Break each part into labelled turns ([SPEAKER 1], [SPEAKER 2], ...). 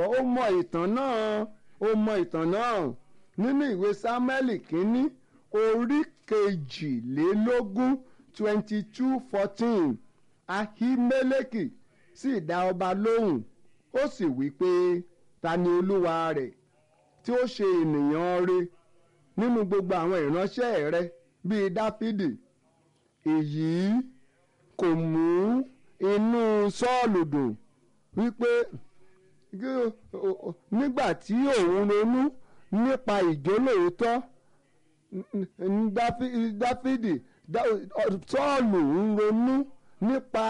[SPEAKER 1] ó mọ ìtàn náà ó mọ ìtàn náà nínú ìwé sámẹ́lì kínní orí kejìlélógún twenty two fourteen ahimeleki sì dá ọba lóhùn ó sì wí pé ta ni olúwa rẹ̀ tí ó ṣe ènìyàn rẹ̀ nínú gbogbo àwọn ìránṣẹ́ rẹ̀ bíi dáfídì èyí kò mú inú sọ́ọ̀lù dùn wípé nígbà tí òun ronú nípa ìjólóòótọ́ dáfídì sọ́ọ̀lù ń ronú nípa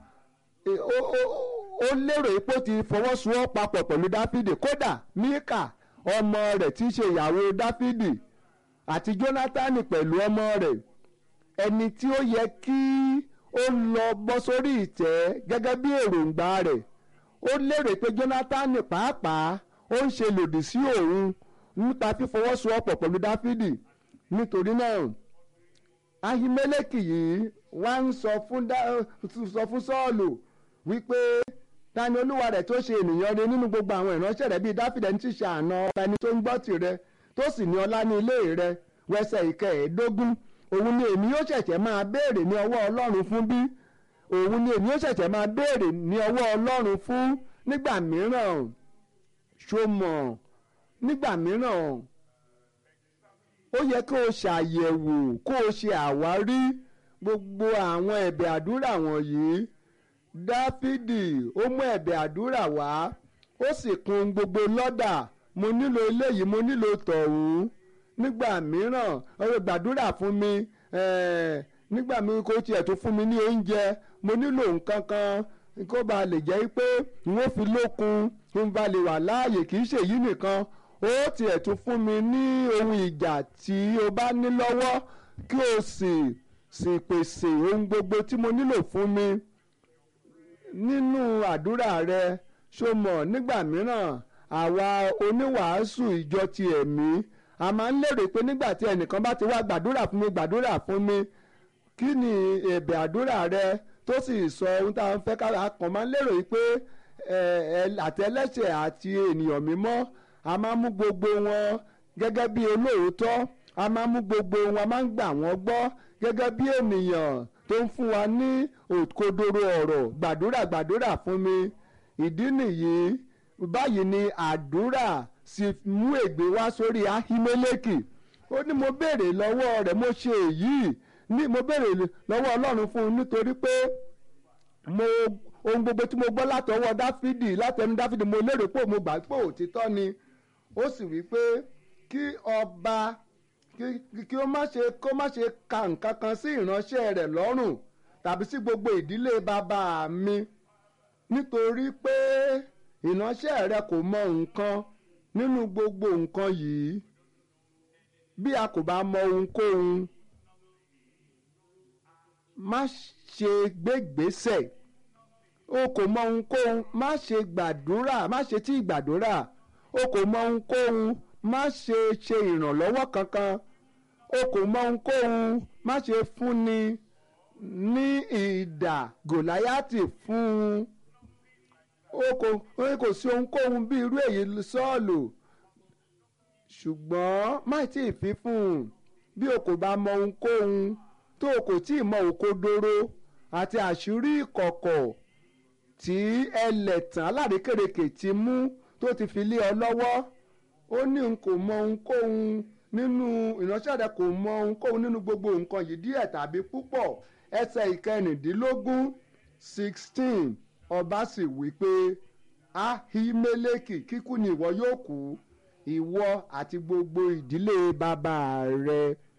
[SPEAKER 1] ó lérò pé ó ti fọwọ́sowọ́ papọ̀ pẹ̀lú dáfídì kódà míkà ọmọ rẹ̀ tí í ṣe ìyàwó dáfídì àti jónátánì pẹ̀lú ọmọ rẹ̀ ẹni tí ó yẹ kí ó lọ bọ́ sórí ìtẹ́ gẹ́gẹ́ bí èròǹgbà rẹ̀ ó lérò pé jónátánì pàápàá ó ń ṣe lòdì sí òun nípa fífọwọ́sowọ́pọ̀ pẹ̀lú dáfídì nítorí náà ahimeleki yìí wá ń sọ fún sọ fún sọ́ọ̀lù wípé ta ni olúwa rẹ̀ tó ṣe ènìyàn rẹ̀ nínú gbogbo àwọn ìránṣẹ́ rẹ̀ bíi dáfídì ẹni tí ṣe àna ọba ẹni tó ń gbọ́ tirẹ̀ tó sì ní ọlá ní ilé rẹ̀ wẹsẹ̀ ìkẹẹ̀ẹ́dógún òun ni èmi yóò ṣẹ̀ṣẹ̀ máa béèrè ní ọwọ́ ọlọ́run fún bí òun ni èmi yóò ṣẹ̀ṣẹ̀ máa béèrè ní ọwọ́ ọlọ́run fún nígbà mìíràn ṣó mọ̀ nígbà mìíràn ó yẹ kó o ṣàyẹ̀wò kó o ṣe àwárí gbogbo àwọn ẹ̀bẹ̀ àdúrà wọ̀nyí dáfídì ó mú ẹ̀bẹ̀ àdúrà wá ó sì kùn gbogbo lọ́dà mo nílò eléyìí mo nílò tọ̀hún nígbà mìíràn ọ̀rọ̀ gbàdúrà fún mi nígbà mi kò tiẹ̀ tó fún mi ní oúnjẹ mo nílò nǹkan kan kó ba lè jẹ́ pé n ó fi lókun n ba lè wà láàyè kì í ṣèyí nìkan ó tiẹ̀ tún fún mi ní ohun ìjà tí o bá ní lọ́wọ́ kí o sì sì pèsè ohun gbogbo tí mo nílò fún mi nínú àdúrà rẹ ṣó mọ̀ nígbà mìíràn àwa oníwàásù ìjọ ti ẹ̀mí a máa ń lérò pé nígbà tí ẹnìkan bá ti wá gbàdúrà fún mi gbàdúrà fún mi kí ni ẹ̀bẹ̀ àdúrà rẹ tó sì sọ ohun tá a ń fẹ́ ká kàn máa ń lérò pé àtẹlẹ́ṣẹ̀ àti ènìyàn mímọ́ a máa ń mú gbogbo wọn gẹ́gẹ́ bí olóòótọ́ a máa ń mú gbogbo wọn a máa ń gbà wọ́n gbọ́ gẹ́gẹ́ bí ènìyàn tó ń fún wa ní òkodoro ọ̀rọ̀ gbàdúrà gbàdúrà fún mi ìdí nìyí báyìí ni àdúrà sì mú ègbé wá sórí ahimeleki ó ní mo béèrè lọ́wọ́ rẹ̀ mo ṣe èyí ní mo béèrè lọ́wọ́ ọlọ́run fún un nítorí pé mo ohun gbogbo tí mo gbọ́ látọwọ́ dáfídì látẹnu dáfídì mo lérò pé mo gbà pé òtítọ́ ni ó sì wí pé kí ọba kí ó má ṣe kó má ṣe ka nǹkan kan sí ìránṣẹ́ rẹ̀ lọ́rùn tàbí sí gbogbo ìdílé bàbá mi nítorí pé ìránṣẹ́ rẹ̀ kò mọ nǹkan nínú gbogbo nǹkan yìí bí a kò bá mọ ohunkóhun má ṣe gbégbésẹ̀ o kò mọ ohunkóhun má ṣe gbàdúrà má ṣe tí gbàdúrà o kò mọ ohunkóhun má ṣe ṣe ìrànlọ́wọ́ kankan o kò mọ ohunkóhun má ṣe fúnni ní ìdà gòláyàtì fún un o kò o kò sí ohunkóhun bí irú èyí sọ́ọ̀lù ṣùgbọ́n má tí ì fi fún un bí o kò bá mọ ohunkóhun tó o kò tí ì mọ òkodoro àti àṣírí ìkọ̀kọ̀ tí ẹlẹ́tàn alárèékérekè ti mú tó ti fi lé ọ lọ́wọ́ ó ní n kò mọ ohunkóhun nínú ìránṣẹ́ rẹ kò mọ ohunkóhun nínú gbogbo nǹkan yìí díẹ̀ tàbí púpọ̀ ẹsẹ̀ ìkẹrìndínlógún sixteen ọba sì wí pé ahimeleki kíkú ni ìwọ yóò kú ìwọ àti gbogbo ìdílé bàbá rẹ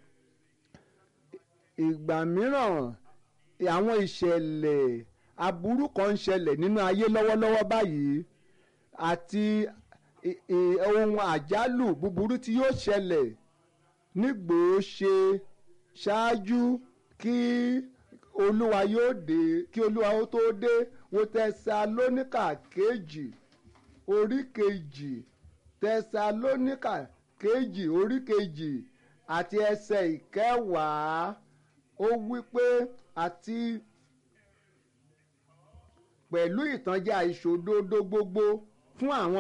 [SPEAKER 1] ìgbà mìíràn àwọn ìṣẹ̀lẹ̀ aburú kan ń ṣẹlẹ̀ nínú ayé lọ́wọ́lọ́wọ́ báyìí àti ohun àjálù búburú tí yóò ṣẹlẹ̀ nígbòó ṣe ṣáájú kí olúwa yóò dé kí olúwa ó tó dé wo tẹsalóníkà kejì orí kejì tẹsalóníkà kejì orí kejì àti ẹsẹ̀ ìkẹwàá ó wí pé àti pẹ̀lú ìtànjẹ àìṣòdodo gbogbo fún àwọn tí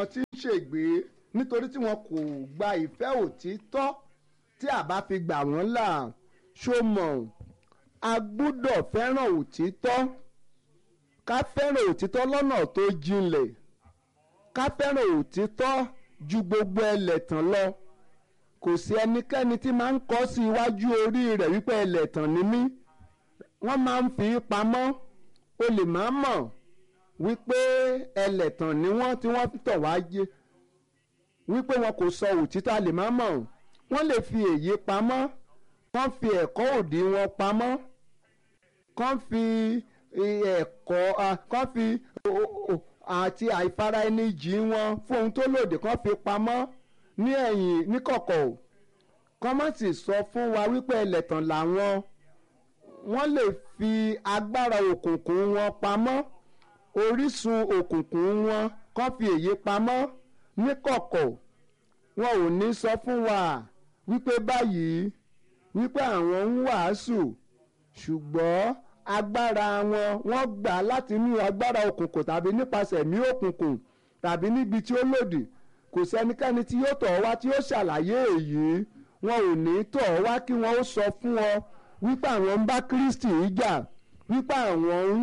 [SPEAKER 1] ṣègbé nítorí tí wọn kò gba ìfẹ́ òtítọ́ tí a bá fi gbà wọ́n là ṣó mọ̀ a gbúdọ̀ fẹ́ràn òtítọ́ ká fẹ́ràn òtítọ́ lọ́nà tó jinlẹ̀ ká fẹ́ràn òtítọ́ ju gbogbo ẹlẹ́tàn lọ kò sí ẹnikẹ́ni tí máa ń kọ́ sí iwájú orí rẹ̀ wípé ẹlẹ́tàn ni mí wọ́n máa ń fi pamọ́ o lè má mọ̀ wípé ẹlẹ́tàn ni wọ́n tí wọ́n tọ̀ wá jẹ wípé wọn kò sọ òtítọ́ a lè má mọ̀ wọ́n lè fi èyí pamọ́ kán fi ẹ̀kọ́ òdì wọn pamọ́ kán fi ẹ̀kọ́ kán fi àti àìfara ẹni jì wọn fún ohun tó lòdì kán fi pamọ́ ní ẹ̀yìn níkọ̀kọ̀ kán má sì sọ fún wa wípé ẹlẹ́tàn làwọn wọ́n lè fi agbára òkùnkùn wọn pamọ́ orísun òkùnkùn wọn kán fi èyí pamọ́ níkọ̀kọ̀ wọn ò ní sọ fún wa wípé báyìí wípé àwọn ń wàásù ṣùgbọ́n agbára wọn wọ́n gbà láti inú agbára òkùnkùn tàbí nípasẹ̀ ẹ̀mí òkùnkùn tàbí níbi tí ó lòdì kò sẹ́nikẹ́ni tí yóò tọ̀ ọ́ wá tí yóò ṣàlàyé èyí wọn ò ní tọ̀ ọ́ wá kí wọ́n ó sọ fún ọ wípé àwọn ń bá Kristi jà wípé àwọn ń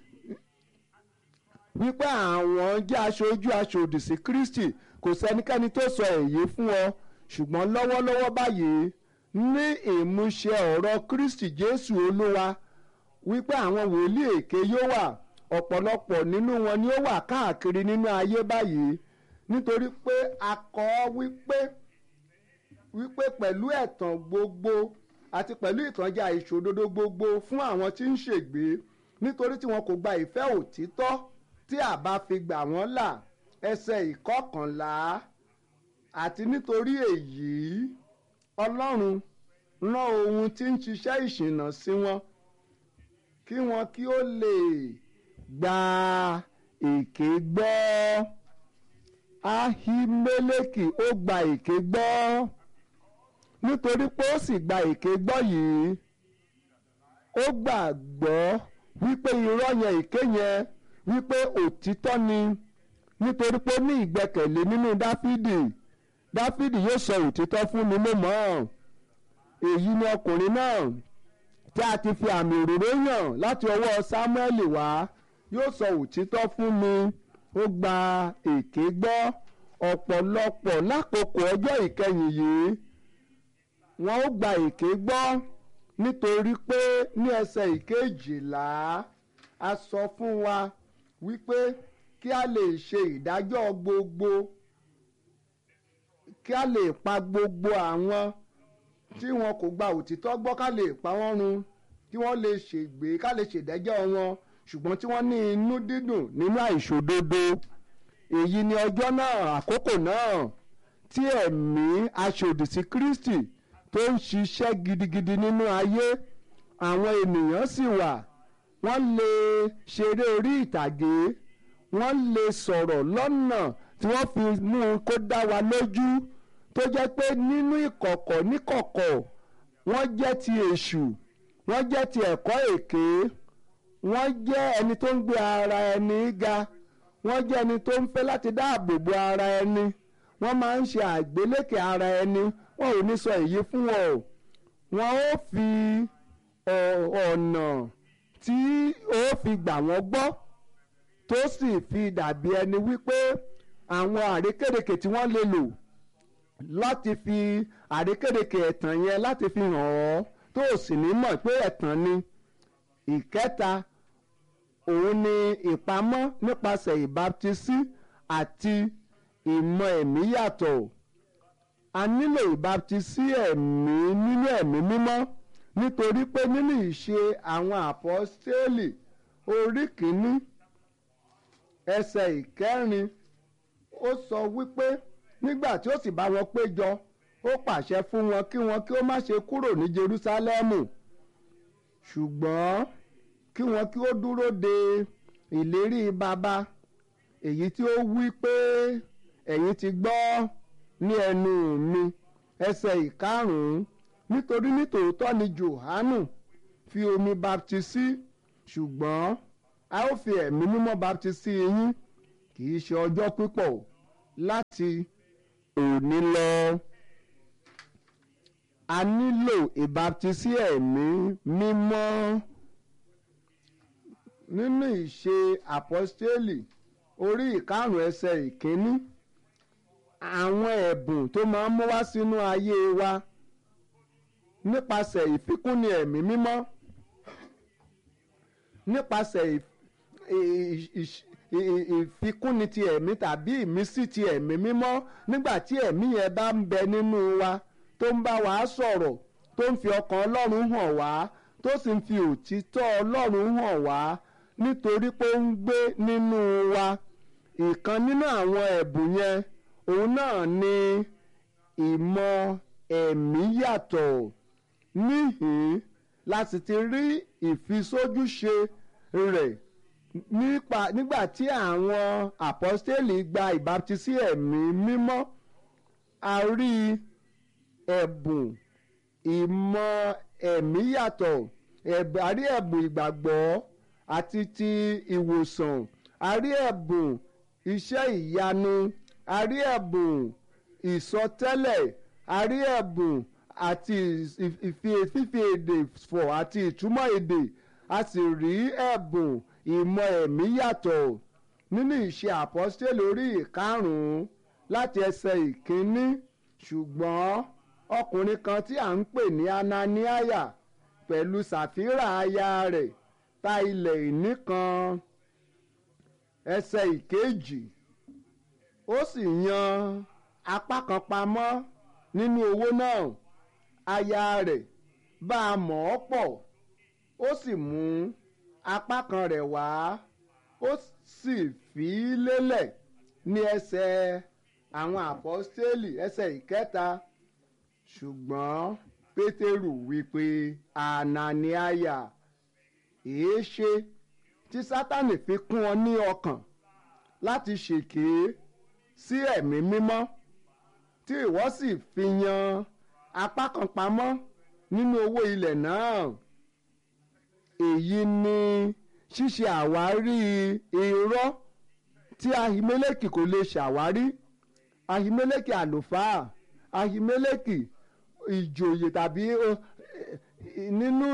[SPEAKER 1] wípé àwọn jẹ́ aṣojú aṣòdì sí Kristi kò sẹ́nikẹ́ni tó sọ èyí fún ọ ṣùgbọ́n lọ́wọ́lọ́wọ́ báyìí ní ìmúṣẹ ọ̀rọ̀ Kristi Jésù Olúwa wípé àwọn wòlíì èké yóò wà ọ̀pọ̀lọpọ̀ nínú wọn ni ó wà káàkiri nínú ayé báyìí nítorí pé a kọ wípé wípé pẹ̀lú ẹ̀tàn gbogbo àti pẹ̀lú ìtànjẹ àìṣòdodo gbogbo fún àwọn tí ń ṣègbé nítorí tí wọn kò gba ìfẹ́ òtítọ́ tí a bá fi gbà wọ́n là ẹsẹ̀ ìkọkànlá àti nítorí èyí Ọlọ́run rán ohun tí ń ṣiṣẹ́ ìṣìnà sí wọn kí wọn kí ó lè gba èké gbọ́ Ahimeleki ó gba èké gbọ́ nítorí pé ó sì gba èké gbọ́ yìí ó gbàgbọ́ wípé irọ́ yẹn èké yẹn wípé òtítọ́ ni nítorí pé ó ní ìgbẹ́kẹ̀lé nínú Dáfídì Dáfídì yóò sọ òtítọ́ fún mi mo mọ̀ èyí ni ọkùnrin náà tí a ti fi àmì òróró yàn láti ọwọ́ Sámúẹ́lì wá yóò sọ òtítọ́ fún mi ó gba èké gbọ́ ọ̀pọ̀lọpọ̀ lákòókò ọjọ́ ìkẹyìn yìí wọ́n ó gba èké gbọ́ nítorí pé ní ẹsẹ̀ ìkejìlá a sọ fún wa wípé kí a lè ṣe ìdájọ́ gbogbo kí a lè pa gbogbo àwọn tí wọn kò gba òtítọ́ gbọ́ ká lè pa wọ́n run kí wọ́n lè ṣègbè ká lè ṣèdájọ́ wọn ṣùgbọ́n tí wọ́n ní inú dídùn nínú àìṣòdodo èyí ni ọjọ́ náà àkókò náà tí ẹ̀mí aṣòdì sí Kristi tó ń ṣiṣẹ́ gidigidi nínú ayé àwọn ènìyàn sì wà wọ́n lè ṣeré orí ìtàgé wọ́n lè sọ̀rọ̀ lọ́nà tí wọ́n fi mú un kó dá wa lójú tó jẹ́ pé nínú ìkọ̀kọ̀ níkọ̀kọ̀ wọ́n jẹ́ ti èṣù wọ́n jẹ́ ti ẹ̀kọ́ èké wọ́n jẹ́ ẹni tó ń gbé ara ẹni ga wọ́n jẹ́ ẹni tó ń fẹ́ láti dáàbò bo ara ẹni wọ́n máa ń ṣe àgbélékè ara ẹni wọn ò ní sọ èyí fún wọn o wọn ó fi ọ̀nà tí ó fi gbà wọ́n gbọ́ tó sì fi dàbí ẹni wípé àwọn àrékèrèkè tí wọ́n lè lò láti fi àrékèrèkè ẹ̀tàn yẹn láti fi hàn ọ́ tó o sì ní mọ̀ pé ẹ̀tàn ni ìkẹta òun ni ìpamọ́ nípasẹ̀ ìbáptisí àti ìmọ̀ ẹ̀mí yàtọ̀ a nílò ìbáptisí ẹ̀mí nínú ẹ̀mí mímọ́ nítorí pé nínú ìṣe àwọn àpọ́stélì orí kìíní ẹsẹ̀ ìkẹrin ó sọ wípé nígbà tí ó sì bá wọn péjọ ó pàṣẹ fún wọn kí wọn kí ó má ṣe kúrò ní Jerúsálẹ́mù ṣùgbọ́n kí wọn kí ó dúró de ìlérí baba èyí tí ó wí pé ẹ̀yin ti gbọ́ ní ẹnu mi ẹsẹ̀ ìkarùn-ún nítorí nítòótọ́ ni Jòhánù fi omi baptisi ṣùgbọ́n a ó fi ẹ̀mí mímọ́ baptisi yín kì í ṣe ọjọ́ pípọ̀ láti òní lọ a nílò ìbáptisí ẹ̀mí mímọ́ nínú ìṣe àpọ́stélì orí ìkarùn ẹsẹ̀ ìkíní àwọn ẹ̀bùn tó máa ń mú wá sínú ayé wa nípasẹ̀ ìfikúnni ẹ̀mí mímọ́ nípasẹ̀ ìfikúnni ti ẹ̀mí tàbí ìmísí ti ẹ̀mí mímọ́ nígbà tí ẹ̀mí yẹn bá ń bẹ nínú wa tó ń bá wa sọ̀rọ̀ tó ń fi ọkàn ọlọ́run hàn wá tó sì ń fi òtítọ́ ọlọ́run hàn wá nítorí pé ó ń gbé nínú wa ìkan nínú àwọn ẹ̀bùn yẹn òun náà ni ìmọ̀ ẹ̀mí yàtọ̀ níhìn láti ti rí ìfisójúṣe rẹ̀ nípa nígbà tí àwọn àpọ́stélì gba ìbáptisí ẹ̀mí mímọ́ a rí ẹ̀bùn ìmọ̀ ẹ̀mí yàtọ̀ a rí ẹ̀bùn ìgbàgbọ́ àti ti ìwòsàn a rí ẹ̀bùn iṣẹ́ ìyanu a rí ẹ̀bùn ìsọtẹ́lẹ̀ a rí ẹ̀bùn àti fífi èdè fọ̀ àti ìtumọ̀ èdè a sì rí ẹ̀bùn ìmọ̀ ẹ̀mí yàtọ̀ nínú ìṣe àpọ́stélì orí ìkarùn-ún láti ẹsẹ̀ ìkíní ṣùgbọ́n ọkùnrin kan tí à ń pè ní ananiaya pẹ̀lú sàfírà aya rẹ̀ ta ilẹ̀ ìní kan ẹsẹ̀ ìkejì ó sì yan apá kan pamọ́ nínú owó náà aya rẹ̀ bá a mọ̀ ọ́ pọ̀ ó sì mú apá kan rẹ̀ wá ó sì fi í lélẹ̀ ní ẹsẹ̀ àwọn àpọ́stélì ẹsẹ̀ ìkẹta ṣùgbọ́n pétérù wípé ananiaya èé ṣe tí sátánì fi kún ọ ní ọkàn láti ṣèké sí ẹ̀mí mímọ́ tí ìwọ sì fi yan apá kan pamọ́ nínú owó ilẹ̀ náà èyí ni ṣíṣe àwárí irọ́ tí ahimeleki kò lè ṣàwárí ahimeleki àlùfáà ahimeleki ìjòyè tàbí nínú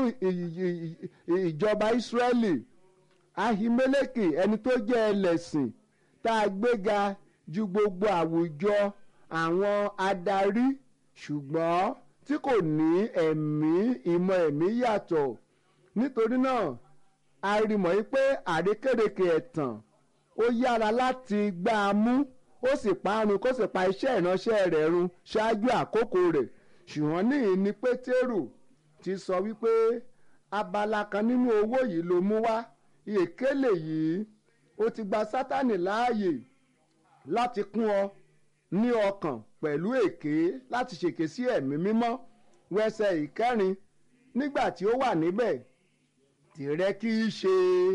[SPEAKER 1] ìjọba ìsírẹ́lì ahimeleki ẹni tó jẹ́ ẹlẹ́sìn tá a gbéga ju gbogbo àwùjọ àwọn adarí ṣùgbọ́n tí kò ní ẹ̀mí ìmọ̀ ẹ̀mí yàtọ̀ nítorí náà a rí mọ̀ yí pé àrékérekè ẹ̀tàn ó yára láti gbá a mú ó sì parun kó sì pa iṣẹ́ ìránṣẹ́ rẹ̀ run ṣáájú àkókò rẹ̀ ṣùgbọ́n níyìn ni pétérù ti sọ wípé abala kan nínú owó yìí ló mú wá ìkélè yìí ó ti gba sátánì láàyè láti kún ọ ní ọkàn pẹ̀lú èké láti ṣèké sí ẹ̀mí mímọ́ wẹsẹ̀ ìkẹrin nígbà tí ó wà níbẹ̀ tìrẹ kì í ṣe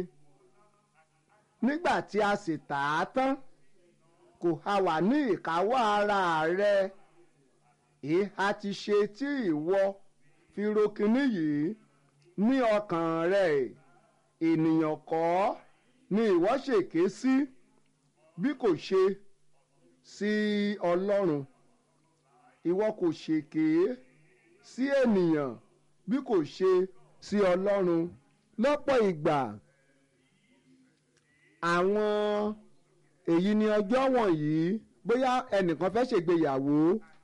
[SPEAKER 1] nígbà tí a sì tà á tán kò ha wà ní ìkáwọ́ ara rẹ ìhà ti ṣe tí ìwọ fi ro kinní yìí ní ọkàn rẹ ènìyàn kọ́ ni ìwọ ṣèké sí bí kò ṣe sí ọlọ́run ìwọ kò ṣèké sí ènìyàn bí kò ṣe sí ọlọ́run lọ́pọ̀ ìgbà àwọn èyí ni ọjọ́ wọ̀nyí bóyá ẹnìkan fẹ́ ṣègbéyàwó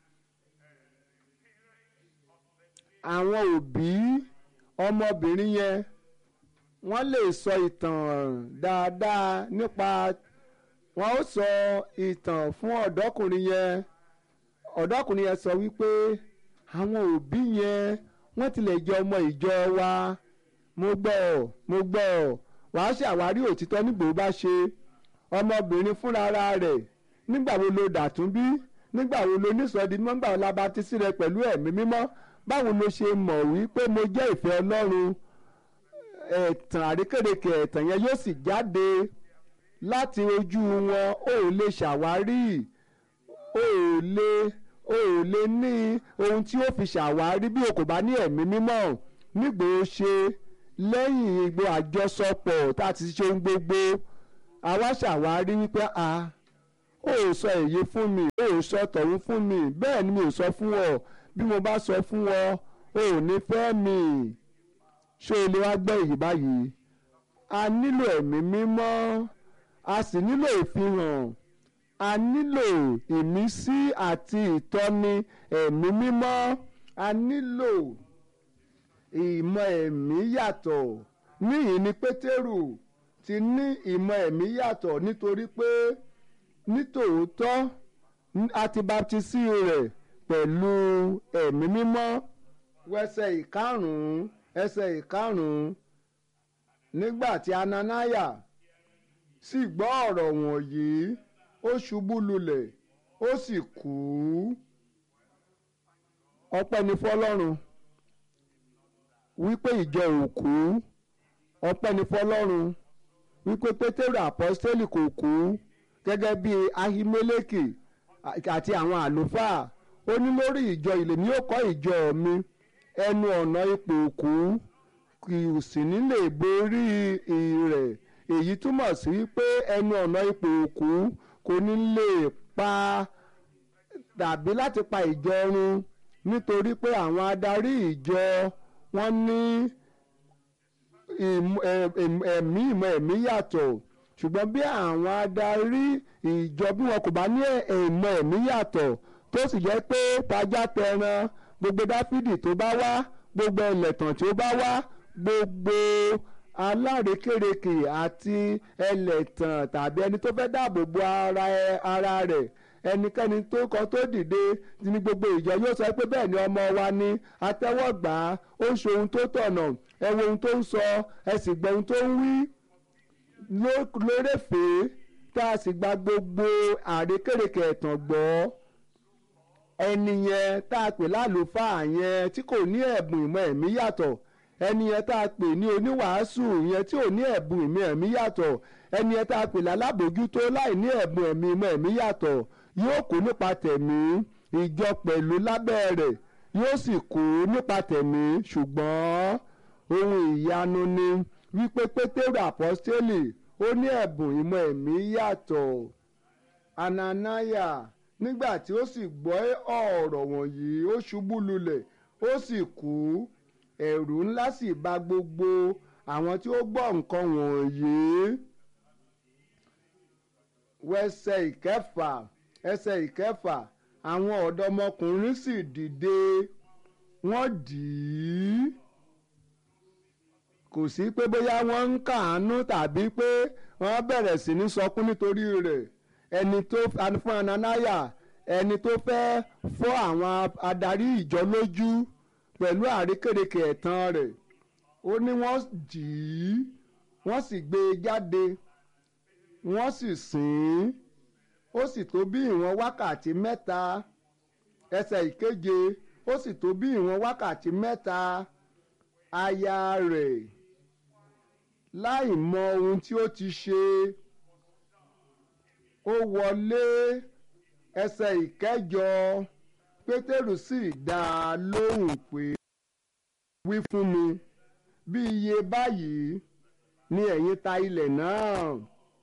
[SPEAKER 1] àwọn òbí ọmọbìnrin yẹn wọ́n lè sọ ìtàn dáadáa nípa wọ́n ó sọ ìtàn fún ọ̀dọ́kùnrin yẹn ọ̀dọ́kùnrin yẹn sọ wípé àwọn òbí yẹn wọ́n tilẹ̀ jẹ́ ọmọ ìjọ wa mo gbọ́ ọ mo gbọ́ ọ wàá ṣàwárí òtítọ́ nígbò bá ṣe ọmọbìnrin fúnra rẹ̀ nígbà wo lo dàtún bí nígbà wo lo nísọdí nígbà wo la bá ti sí rẹ pẹ̀lú ẹ̀mí mímọ́ báwo lo ṣe mọ̀ wípé mo jẹ́ ìfẹ́ ọlọ́run ẹ̀tàn àrékèrèkè ẹ̀tàn yẹn yóò sì jáde láti ojú wọn ó lè ṣàwárí ó lè ó lè ní ohun tí ó fi ṣàwárí bí o kò bá ní ẹ̀mí mímọ́ nígbò ó ṣe lẹ́yìn ìgbò àjọsọpọ̀ tá a ti ṣe ohun gbogbo àwa ṣàwárí wípé a ó ò sọ èyí fún mi ó ò sọ tọ̀hún fún mi bẹ́ẹ̀ ni mi ò sọ fún ọ bí mo bá sọ fún ọ o ò ní fẹ́ mi ṣé o lè wá gbọ́ èyí báyìí a nílò ẹ̀mí mímọ́ a sì nílò ìfihàn a nílò ìmísí àti ìtọ́ni ẹ̀mí mímọ́ a nílò ìmọ̀ ẹ̀mí yàtọ̀ níyìí ni pétérù ti ní ìmọ̀ ẹ̀mí yàtọ̀ nítorí pé nítòótọ́ a ti baptisi rẹ̀ pẹ̀lú ẹ̀mí mímọ́ wẹsẹ̀ ìkarùn-ún ẹsẹ̀ ìkarùn-ún nígbà tí ananaya sì gbọ́ ọ̀rọ̀ wọ̀nyí ó ṣubú lulẹ̀ ó sì kú ọpẹ́ ni fọlọ́run wípé ìjọ ò kú ọpẹ́ ni fọlọ́run wípé pétérù àpọ́stélì kò kú gẹ́gẹ́ bí ahimeleki àti àwọn àlùfáà ó ní lórí ìjọ ilé ni ó kọ́ ìjọ mi ẹnu ọ̀nà ipò òkú kì í sì ní lè borí rẹ̀ èyí túmọ̀ sí pé ẹnu ọ̀nà ipò òkú kò ní lè pa tàbí láti pa ìjọ run nítorí pé àwọn adarí ìjọ wọ́n ní ẹ̀mí ìmọ̀ ẹ̀mí yàtọ̀ ṣùgbọ́n bí àwọn adarí ìjọ bí wọn kò bá ní ìmọ̀ ẹ̀mí yàtọ̀ tó sì jẹ́ pé tajá tẹran gbogbo dáfídì tó bá wá gbogbo ẹlẹ́tàn tí ó bá wá gbogbo alárékérekè àti ẹlẹ́tàn tàbí ẹni tó fẹ́ dáàbò bo ara rẹ̀ ẹnikẹ́ni tó kọ tó dìde ní gbogbo ìjọ yóò sọ pé bẹ́ẹ̀ ni ọmọ wa ni atẹ́wọ́gbà ó ń ṣe ohun tó tọ̀nà ẹ wo ohun tó ń sọ ẹ sì gbọ́ ohun tó ń wí lórèfèé tá a sì gba gbogbo àrékérekè ẹ̀tàn gbọ́ ẹni yẹn tá a pè lálùfáà yẹn tí kò ní ẹ̀bùn ìmọ̀ ẹ̀mí yàtọ̀ ẹni yẹn tá a pè ní oníwàásù yẹn tí ò ní ẹ̀bùn ìmọ̀ ẹ̀mí yàtọ̀ ẹni yẹn tá a pè lálábòjútó láì ní ẹ̀bùn ẹ̀mí ìmọ̀ ẹ̀mí yàtọ̀ yóò kú nípa tẹ̀mí ìjọ pẹ̀lú lábẹ́ rẹ̀ yóò sì kú nípa tẹ̀mí ṣùgbọ́n ohun ìyanu ni wípé pétérù àpọ́stélì ó ní ẹ̀bùn ìmọ̀ ẹ̀mí yàtọ̀ ananaya nígbà tí ó sì gbọ́ ọ̀rọ̀ wọ̀nyí ó ṣubú lulẹ̀ ó sì kú ẹ̀rù ńlá sì bà gbogbo àwọn tí ó gbọ́ nǹkan wọ̀nyí wẹsẹ̀ ìkẹfà ẹsẹ̀ ìkẹfà àwọn ọ̀dọ́mọkùnrin sì dìde wọ́n dì í kò sí pé bóyá wọ́n ń kàánú tàbí pé wọ́n bẹ̀rẹ̀ sí ní sọkún nítorí rẹ̀ ẹni tó fún ananaya ẹni tó fẹ́ fọ́ àwọn adarí ìjọ lójú pẹ̀lú àrékèrèkè ẹ̀tàn rẹ̀ ó ní wọ́n dì í wọ́n sì gbé e jáde wọ́n sì sìn ín ó sì tó bí ìwọ̀n wákàtí mẹ́ta ẹsẹ̀ ìkeje ó sì tó bí ìwọ̀n wákàtí mẹ́ta aya rẹ̀ láì mọ ohun tí ó ti ṣe ó wọlé ẹsẹ̀ ìkẹjọ pétérù sì dá a lóhùn pé wí fún mi bí iye báyìí ni ẹ̀yin ta ilẹ̀ náà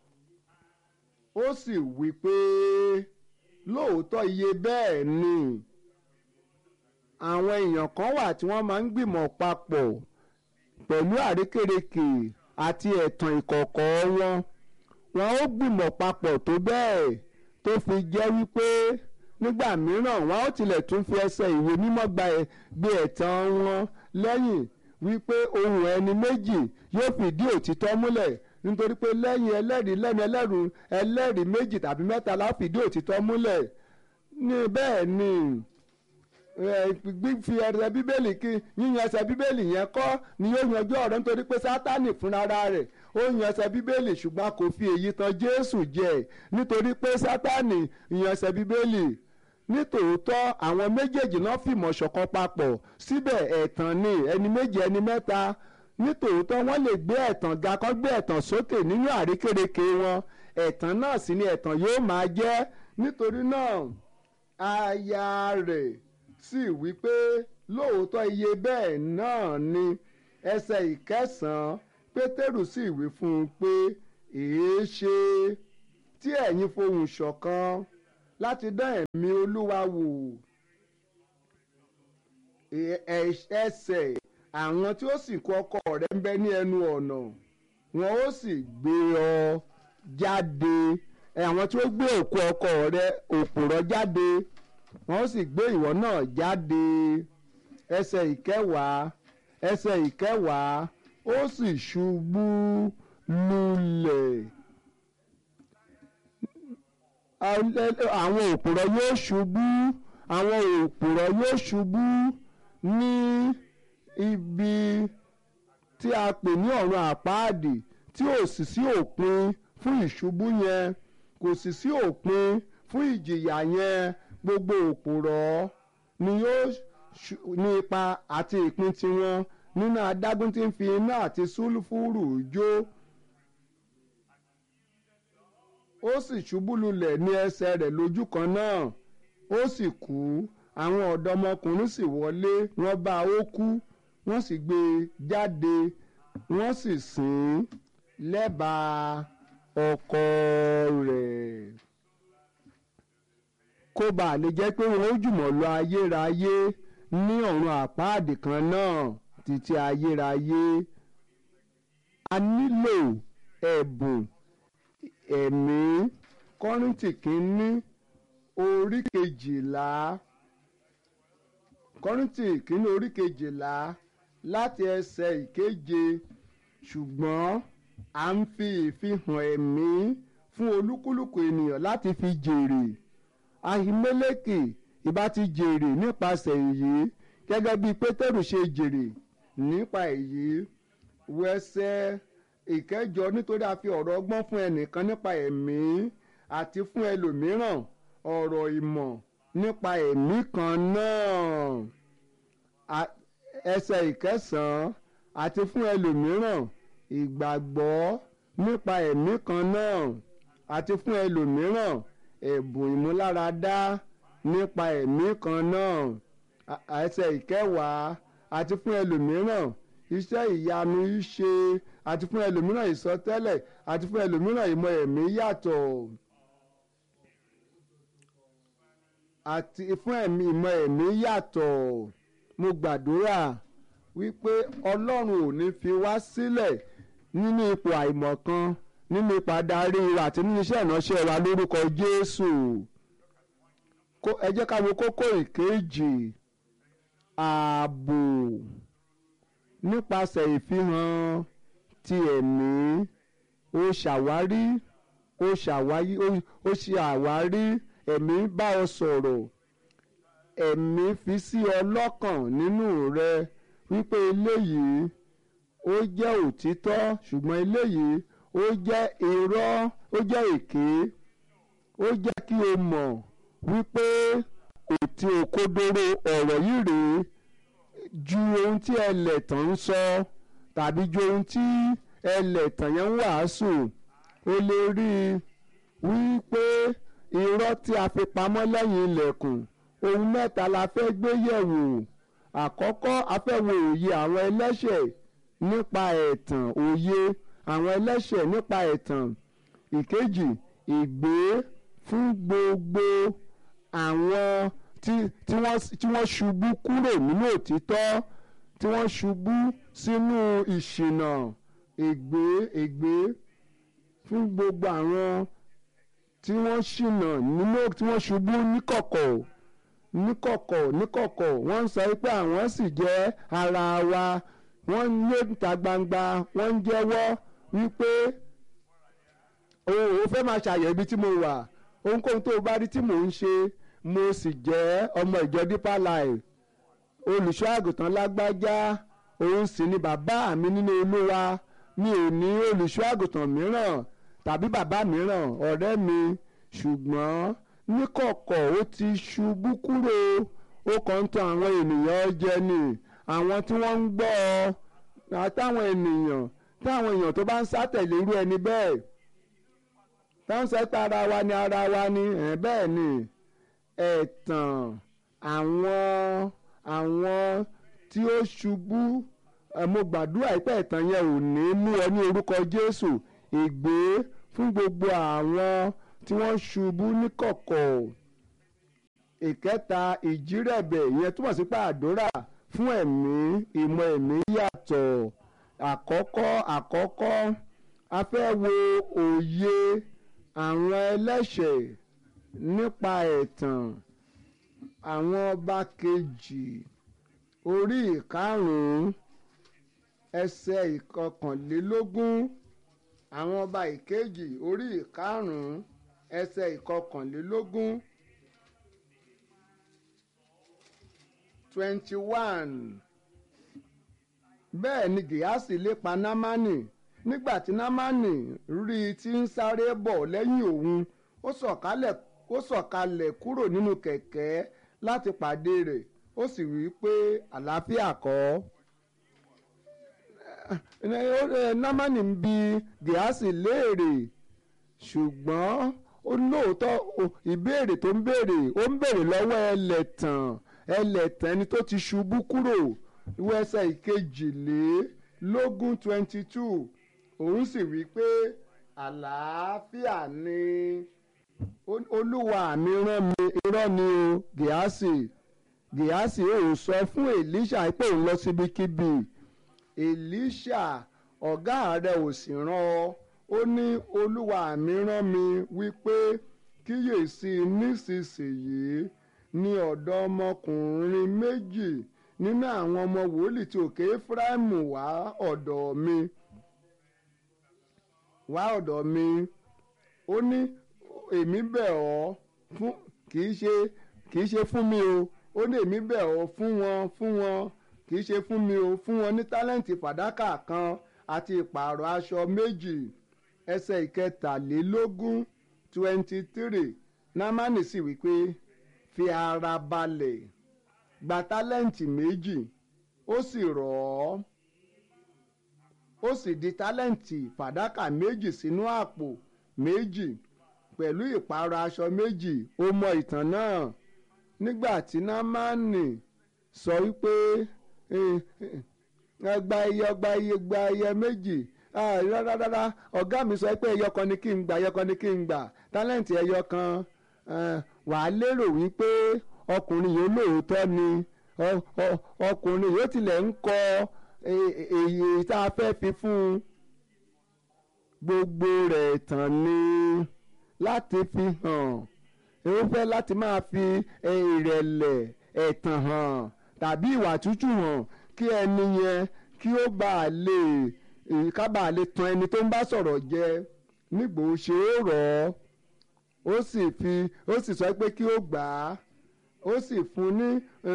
[SPEAKER 1] ó sì wí pé lóòótọ́ iye bẹ́ẹ̀ ni àwọn èèyàn kan wà tí wọ́n máa ń gbìmọ̀ papọ̀ pẹ̀lú àrékérekè àti ẹ̀tàn ìkọ̀kọ̀ wọn wọn ó gbìmọ̀ papọ̀ tó bẹ́ẹ̀ tó fi jẹ́ wípé nígbà mìíràn wọn ó tilẹ̀ tún fi ẹsẹ̀ ìwé mímọ́ gba gbé ẹ̀tàn wọn lẹ́yìn wípé ohun ẹni méjì yóò fìdí òtítọ́ múlẹ̀ nítorí pé lẹ́yìn ẹlẹ́rìí lẹ́nu ẹlẹ́rù ẹlẹ́rìí méjì tàbí mẹ́ta la fìdí òtítọ́ múlẹ̀ ní bẹ́ẹ̀ ni fífi ẹsẹ̀ bíbélì kí yíyan ẹsẹ̀ bíbélì yẹn kọ́ ni yóò yanjú ọ̀rọ̀ nítorí pé sátánì fúnra rẹ̀ ó yan ẹsẹ̀ bíbélì ṣùgbọ́n kò fi èyí tan jésù jẹ nítorí pé sátánì yan ẹsẹ̀ bíbélì nítòótọ́ àwọn méjèèjì náà fìmọ̀ ṣọ̀kan papọ̀ síbẹ̀ ẹ̀tàn ni ẹni méjì ẹni mẹ́ta nítòótọ́ wọ́n lè gbé ẹ̀tàn ga kọ́ gbé ẹ̀tàn sókè nínú àrékérekè wọn ẹ̀tàn náà sì ni ẹ̀tàn yóò máa jẹ́ nítorí náà aya rẹ̀ sì wí pé lóòótọ́ iye bẹ́ẹ̀ náà ni ẹsẹ̀ ìkẹsàn-án pétérù sì wí fún un pé èé ṣe tí ẹ̀yin fohùn ṣọ̀kan láti dán ẹ̀mí olúwa wò ẹsẹ̀ àwọn tí ó sì kó ọkọ rẹ̀ ń bẹ ní ẹnu ọ̀nà wọn ó sì gbé ọ jáde àwọn tí ó gbé òkú ọkọ rẹ̀ òpùrọ́ jáde wọn ó sì gbé ìwọ náà jáde ẹsẹ̀ ìkẹwàá ẹsẹ̀ ìkẹwàá ó sì ṣubú lulẹ̀ àwọn òpùrọ́ yóò ṣubú àwọn òpùrọ́ yóò ṣubú ní ibi tí a pè ní ọ̀run àpáàdì tí ò sì sí òpin fún ìṣubú yẹn kò sì sí òpin fún ìjìyà yẹn gbogbo òpùrọ́ ni yóò ní ipa àti ìpín tiwọn nínú adágún tí ń fi iná àti sùlùfúrù jó ó sì ṣubú lulẹ̀ ní ẹsẹ̀ rẹ̀ lójú kan náà ó sì kú àwọn ọ̀dọ́mọkùnrin sì wọlé wọ́n bá ó kú wọ́n sì gbé e jáde wọ́n sì sìn ín lẹ́bàá ọkọ rẹ̀ kó bàa lè jẹ́ pé wọ́n ó jùmọ̀ lọ ayérayé ní ọ̀run àpáàdì kan náà títí ayérayé a nílò ẹ̀bùn ẹ̀mí kọ́ríntì kínní orí kejìlá kọ́ríntì kínní orí kejìlá láti ẹsẹ̀ ìkeje ṣùgbọ́n à ń fi ìfihàn ẹ̀mí fún olúkúlùkù ènìyàn láti fi jèrè ahimeleki ìbá ti jèrè nípasẹ̀ èyí gẹ́gẹ́ bí pétérù ṣe jèrè nípa èyí wẹsẹ̀ ìkẹjọ nítorí a fi ọ̀rọ̀ ọgbọ́n fún ẹnìkan nípa ẹ̀mí àti fún ẹlòmíràn ọ̀rọ̀ ìmọ̀ nípa ẹ̀mí kan náà ẹsẹ̀ ìkẹsàn-án àti fún ẹlòmíràn ìgbàgbọ́ nípa ẹ̀mí kan náà àti fún ẹlòmíràn ẹ̀bùn ìmúláradá nípa ẹ̀mí kan náà ẹsẹ̀ ìkẹwàá àti fún ẹlòmíràn iṣẹ́ ìyanu ṣe àti fún ẹlòmíràn ìsọtẹ́lẹ̀ àti fún ẹlòmíràn ìmọ̀ ẹ̀mí yàtọ̀ àti fún ẹ̀mí ìmọ̀ ẹ̀mí yàtọ̀ mo gbàdúrà wípé ọlọ́run ò ní fi wá sílẹ̀ nínú ipò àìmọ̀kan nínú ipò adarí wa àti nínú iṣẹ́ ìránṣẹ́ wa lórúkọ Jésù ẹ jẹ́ ká wo kókó ìkejì ààbò nípasẹ̀ ìfihàn ti ẹ̀mí ó ṣàwárí ó ṣàwárí ó ṣe àwárí ẹ̀mí bá ọ sọ̀rọ̀ ẹ̀mí fi sí ọ lọ́kàn nínú rẹ wípé eléyìí ó jẹ́ òtítọ́ ṣùgbọ́n eléyìí ó jẹ́ irọ́ ó jẹ́ èké ó jẹ́ kí o mọ̀ wípé òtí òkodoro ọ̀rọ̀ yìí rèé ju ohun tí ẹlẹ́tàn ń sọ tàbí ju ohun tí ẹlẹ́tàn yẹn ń wàásù o lè rí i wípé irọ́ tí a fi pamọ́ lẹ́yìn ilẹ̀kùn ohun mẹ́ta la fẹ́ gbé yẹ̀wò àkọ́kọ́ a fẹ́ wo òye àwọn ẹlẹ́ṣẹ̀ nípa ẹ̀tàn òye àwọn ẹlẹ́ṣẹ̀ nípa ẹ̀tàn ìkejì ìgbé fún gbogbo àwọn tí tí wọ́n tí wọ́n ṣubú kúrò nínú òtítọ́ tí wọ́n ṣubú sínú ìṣìnà ègbé ègbé fún gbogbo àwọn tí wọ́n ṣìnà nínú tí wọ́n ṣubú níkọ̀kọ̀ níkọ̀kọ̀ níkọ̀kọ̀ wọ́n ń sọ pé àwọn sì jẹ́ ara wa wọ́n ń lé níta gbangba wọ́n ń jẹ́wọ́ wípé òun ò fẹ́ máa ṣàyẹ̀ ibi tí mo wà ohunkóhun tó o bá rí tí mò ń ṣe mo sì jẹ́ ọmọ ìjọ Deeper Life olùṣọ́ àgùntàn lágbájá òun sì ni bàbá mi nínú Olúwa mi ò ní olùṣọ́ àgùntàn mìíràn tàbí bàbá mìíràn ọ̀rẹ́ mi ṣùgbọ́n níkọ̀kọ̀ ó ti ṣubú kúrò ó kàn ń tan àwọn ènìyàn jẹ ni àwọn tí wọ́n ń gbọ́ ọ àtàwọn ènìyàn táwọn èèyàn tó bá ń sátẹ̀lé irú ẹni bẹ́ẹ̀ táwọn sẹ́pẹ́ ara wa ni ara wa ni ẹ̀ bẹ́ẹ̀ ni ẹ̀tàn àwọn àwọn tí ó ṣubú mo gbàdúrà pé ẹ̀tàn yẹn ò ní mú ọ ní orúkọ Jésù ègbé fún gbogbo àwọn tí wọ́n ṣubú níkọ̀kọ̀ ìkẹta ìjírẹ̀bẹ̀ ìyẹn túmọ̀ sí pé àdúrà fún ẹ̀mí ìmọ̀ ẹ̀mí yàtọ̀ àkọ́kọ́ àkọ́kọ́ a fẹ́ wo òye àwọn ẹlẹ́ṣẹ̀ nípa ẹ̀tàn àwọn ọba kejì orí ìkarùn-ún ẹsẹ̀ ìkọkànlélógún àwọn ọba ìkejì orí ìkarùn-ún ẹsẹ̀ ìkọkànlélógún twenty one bẹ́ẹ̀ ni gíhásì lépa námánì nígbà tí námánì rí i tí ń sáré bọ̀ lẹ́yìn òun ó sọ̀kalẹ̀ ó sọ̀kalẹ̀ kúrò nínú kẹ̀kẹ́ láti pàdé rẹ̀ ó sì wí pé àlàáfíà kọ́ námánì ń bi gíhásì léèrè ṣùgbọ́n ó lóòótọ́ ìbéèrè tó ń béèrè ó ń béèrè lọ́wọ́ ẹlẹ́tàn ẹlẹ́tàn ẹni tó ti ṣubú kúrò ìwé ẹsẹ̀ ìkejìlélógún twenty two òun sì wí pé àlàáfíà ni olúwa mi rán mi irọ́ ni o gíhásì gíhásì ò sọ fún èlíṣà pé òun lọ síbikíbi èlíṣà ọ̀gá rẹ̀ ò sì rán ọ ó ní olúwa mi rán mi wípé kíyèsí nísinsìnyí ní ọ̀dọ́ ọmọkùnrin méjì nínú àwọn ọmọ wòlíì tí òkè Éfráímù wá ọ̀dọ̀ mi wá ọ̀dọ̀ mi ó ní èmi bẹ̀ ọ́ fún kì í ṣe kì í ṣe fún mi o ó ní èmi bẹ̀ ọ́ fún wọn fún wọn kì í ṣe fún mi o fún wọn ní tálẹ́ǹtì fàdákà kan àti ìpààrọ̀ aṣọ méjì ẹsẹ̀ ìkẹtàlélógún twenty three námánì sì wípé fi ara balẹ̀ gba tálẹ́ǹtì méjì ó sì rọ̀ ọ́ ó sì di tálẹ́ǹtì fàdákà méjì sínú àpò méjì pẹ̀lú ìpààrọ̀ aṣọ méjì ó mọ ìtàn náà nígbà tí námánì sọ wípé gba iye ọgbà iye gba iye méjì rárá ọ̀gá mi sọ pé ẹyọ kan ni kí n gbà ẹyọ kan ni kí n gbà tálẹ́ǹtì ẹyọ kan wàá lérò wípé ọkùnrin yìí lóòótọ́ ni ọkùnrin yìí ó tilẹ̀ ń kọ èyí tá a fẹ́ fi fún un gbogbo rẹ̀ tàn ni láti fi hàn ó fẹ́ láti máa fi ìrẹ̀lẹ̀ ẹ̀tàn hàn tàbí ìwà tútù hàn kí ẹni yẹn kí ó bá a lè ká bá a lè tan ẹni tó ń bá sọ̀rọ̀ jẹ nígbò ó ṣe é rọ̀ ọ́ ó sì fi ó sì sọ pé kí ó gbà á ó sì fún ní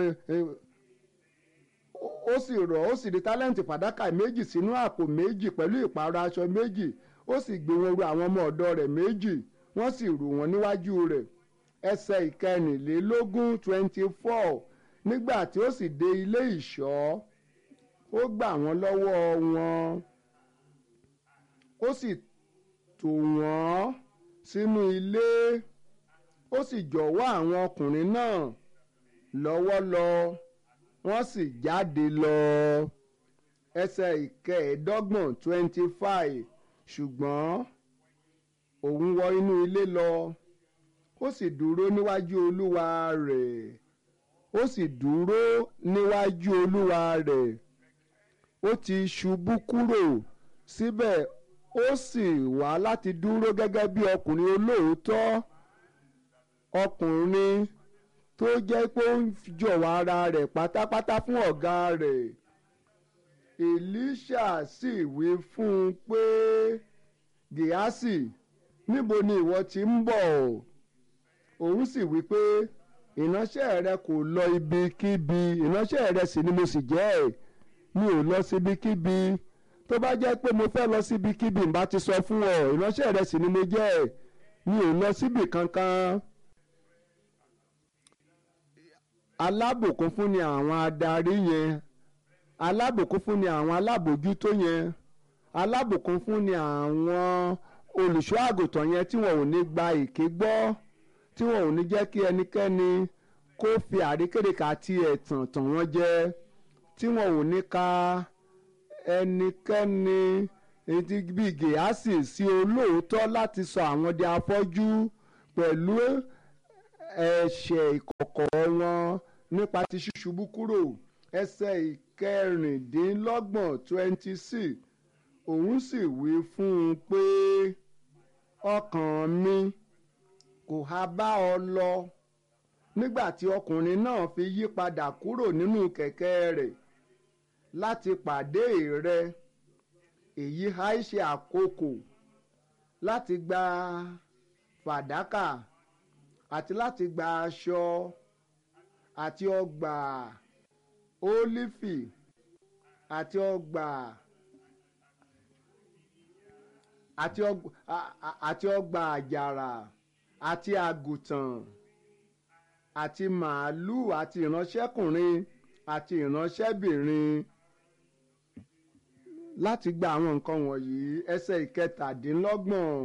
[SPEAKER 1] ó sì rọ̀ ó sì di tálẹ́ǹtì fàdákà méjì sínú àpò méjì pẹ̀lú ìpààrọ̀ aṣọ méjì ó sì gbé wọn ru àwọn ọmọ ọ̀dọ̀ rẹ̀ méjì wọ́n sì rù wọ́n níwájú rẹ̀ ẹsẹ̀ ìkẹrìnlélógún twenty four nígbà tí ó sì dé ilé ìṣọ́ ó gbà wọ́n lọ́wọ́ wọn ó sì tò wọ́n sínú ilé ó sì jọ̀wọ́ àwọn ọkùnrin náà lọ́wọ́ lọ wọ́n sì jáde lọ ẹsẹ̀ ìkẹẹ̀ẹ́dọ́gbọ̀n twenty five ṣùgbọ́n òun wọ inú ilé lọ ó sì dúró níwájú olúwa rẹ̀ ó sì dúró níwájú olúwa rẹ̀ ó ti ṣubú kúrò síbẹ̀ ó sì wá láti dúró gẹ́gẹ́ bí ọkùnrin olóòótọ́ ọkùnrin tó jẹ́ pé ó ń jọ̀wọ́ ara rẹ̀ pátápátá fún ọ̀gá rẹ̀ Èlíṣà sì wí fún un pé Gèhásì níbo ni ìwọ ti ń bọ̀ òun sì wí pé ìránṣẹ́ rẹ kò lọ ibikíbi ìránṣẹ́ rẹ sì ni mo sì jẹ́ mi ò lọ síbikíbi tó bá jẹ́ pé mo fẹ́ lọ síbikíbi n bá ti sọ fún ọ ìránṣẹ́ rẹ sì ni mo jẹ́ mi ò lọ síbì kankan. alábòkún fún ni àwọn adarí yẹn alábòkún fún ni àwọn alábòjútó yẹn alábòkún fún ni àwọn olùṣọ́ àgùntàn yẹn tí wọn ò ní gba èké gbọ́ tí wọn ò ní jẹ́ kí ẹnikẹ́ni kó fi àríkèrèkà àti ẹ̀tàn tàn wọ́n jẹ tí wọn ò ní ka ẹnikẹ́ni etí bíi gèásì sí olóòótọ́ láti sọ àwọn di afọ́jú pẹ̀lú ẹ̀ṣẹ̀ ìkọ̀kọ̀ wọn nípa ti ṣíṣubú kúrò ẹsẹ̀ ìkẹrìndínlọ́gbọ̀n twenty six òun sì wí fún un pé ọkàn mi kò há bá ọ lọ nígbà tí ọkùnrin náà fi yí padà kúrò nínú kẹ̀kẹ́ rẹ̀ láti pàdé rẹ èyí ha ṣe àkókò láti gba fàdákà àti láti gba aṣọ àti ọgbà ólífì àti ọgbà àti ọgbà àti ọgbà àjàrà àti àgùntàn àti màálùú àti ìránṣẹ́kùnrin àti ìránṣẹ́bìnrin láti gba àwọn nǹkan wọ̀nyí ẹsẹ̀ ìkẹtàdínlọ́gbọ̀n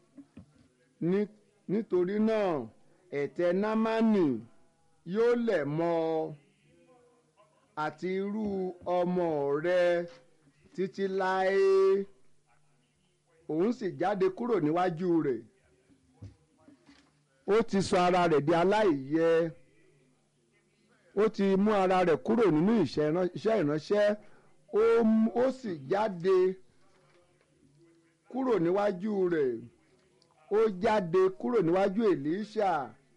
[SPEAKER 1] nítorí náà ẹ̀tẹ̀ námánì yóò lẹ̀ mọ́ ọ àti irú ọmọ rẹ títí láé òun sì jáde kúrò níwájú rẹ̀ ó ti sọ ara rẹ̀ di aláìyẹ ó ti mú ara rẹ̀ kúrò nínú iṣẹ́ ìránṣẹ́ ó sì jáde kúrò níwájú rẹ̀ ó jáde kúrò níwájú Èlíṣà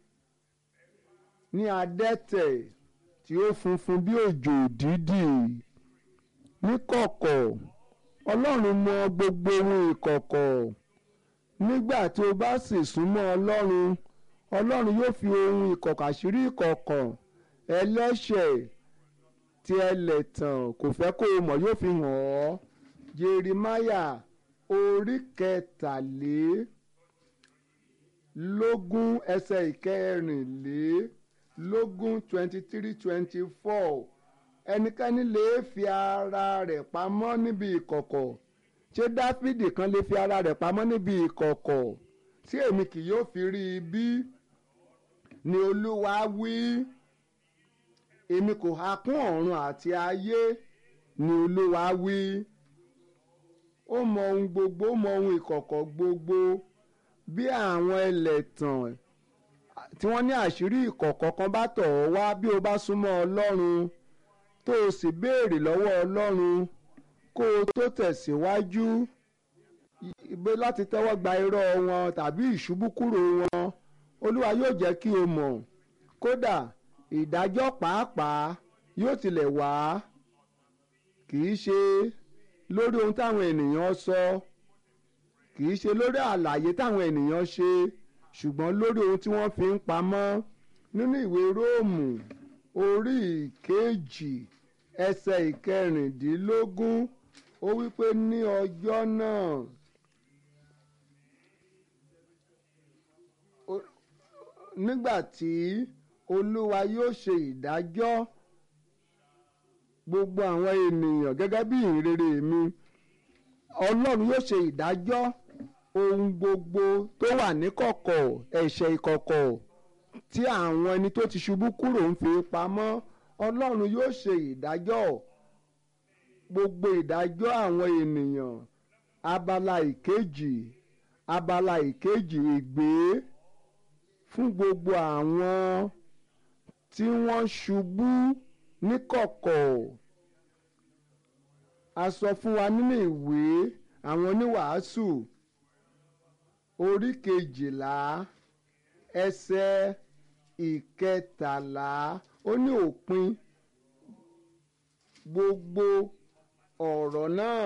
[SPEAKER 1] ní adẹ́tẹ̀ tí ó funfun bí òjò dídì níkọ̀kọ̀ Ọlọ́run mọ gbogbo ohun ìkọ̀kọ̀ nígbà tí o bá sì súnmọ́ Ọlọ́run Ọlọ́run yóò fi ohun ìkọ̀kọ̀ àṣírí ìkọ̀kọ̀ ẹlẹ́ṣẹ̀ tí ẹlẹ́tàn kò fẹ́ kó o mọ̀ yóò fi hàn ọ́ Jeremáyà orí kẹtàlélógún ẹsẹ̀ ìkẹrìnlélógún twenty three twenty four ẹnikẹ́ni lè fi ara rẹ̀ pamọ́ níbi ìkọ̀kọ̀ ṣé Dáfídì kan lè fi ara rẹ̀ pamọ́ níbi ìkọ̀kọ̀ tí èmi kì yóò fi rí i bí ni Olúwa wí èmi kò ha kún ọ̀run àti ayé ni Olúwa wí ó mọ ohun gbogbo ó mọ ohun ìkọ̀kọ̀ gbogbo bí àwọn ẹlẹ́tàn tí wọ́n ní àṣírí ìkọ̀kọ̀ kan bá tọ̀ ọ́ wá bí o bá súnmọ́ Ọlọ́run tó o sì béèrè lọ́wọ́ Ọlọ́run kó o tó tẹ̀síwájú ibẹ̀ láti tẹ́wọ́ gba irọ́ wọn tàbí ìṣubú kúrò wọn Olúwa yóò jẹ́ kí o mọ̀ kódà ìdájọ́ pàápàá yóò tilẹ̀ wá kì í ṣe lórí ohun táwọn ènìyàn sọ kì í ṣe lórí àlàyé táwọn ènìyàn ṣe ṣùgbọ́n lórí ohun tí wọ́n fi ń pamọ́ nínú ìwé Róòmù orí ìkejì ẹsẹ̀ ìkẹrìndínlógún ó wípé ní ọjọ́ náà nígbà tí olúwa yóò ṣe ìdájọ́ gbogbo àwọn ènìyàn gẹ́gẹ́ bí ìrere mi ọlọ́run yóò ṣe ìdájọ́ ohun gbogbo tó wà níkọ̀kọ̀ ẹ̀ṣẹ̀ ìkọ̀kọ̀ tí àwọn ẹni tó ti ṣubú kúrò ń fi pamọ́ ọlọ́run yóò ṣe ìdájọ́ gbogbo ìdájọ́ àwọn ènìyàn abala ìkejì abala ìkejì ègbé fún gbogbo àwọn tí wọ́n ṣubú níkọ̀kọ̀ a sọ fún wa nínú ìwé àwọn oníwàásù orí kejìlá ẹsẹ̀ ìkẹtàlá ó ní òpin gbogbo ọ̀rọ̀ náà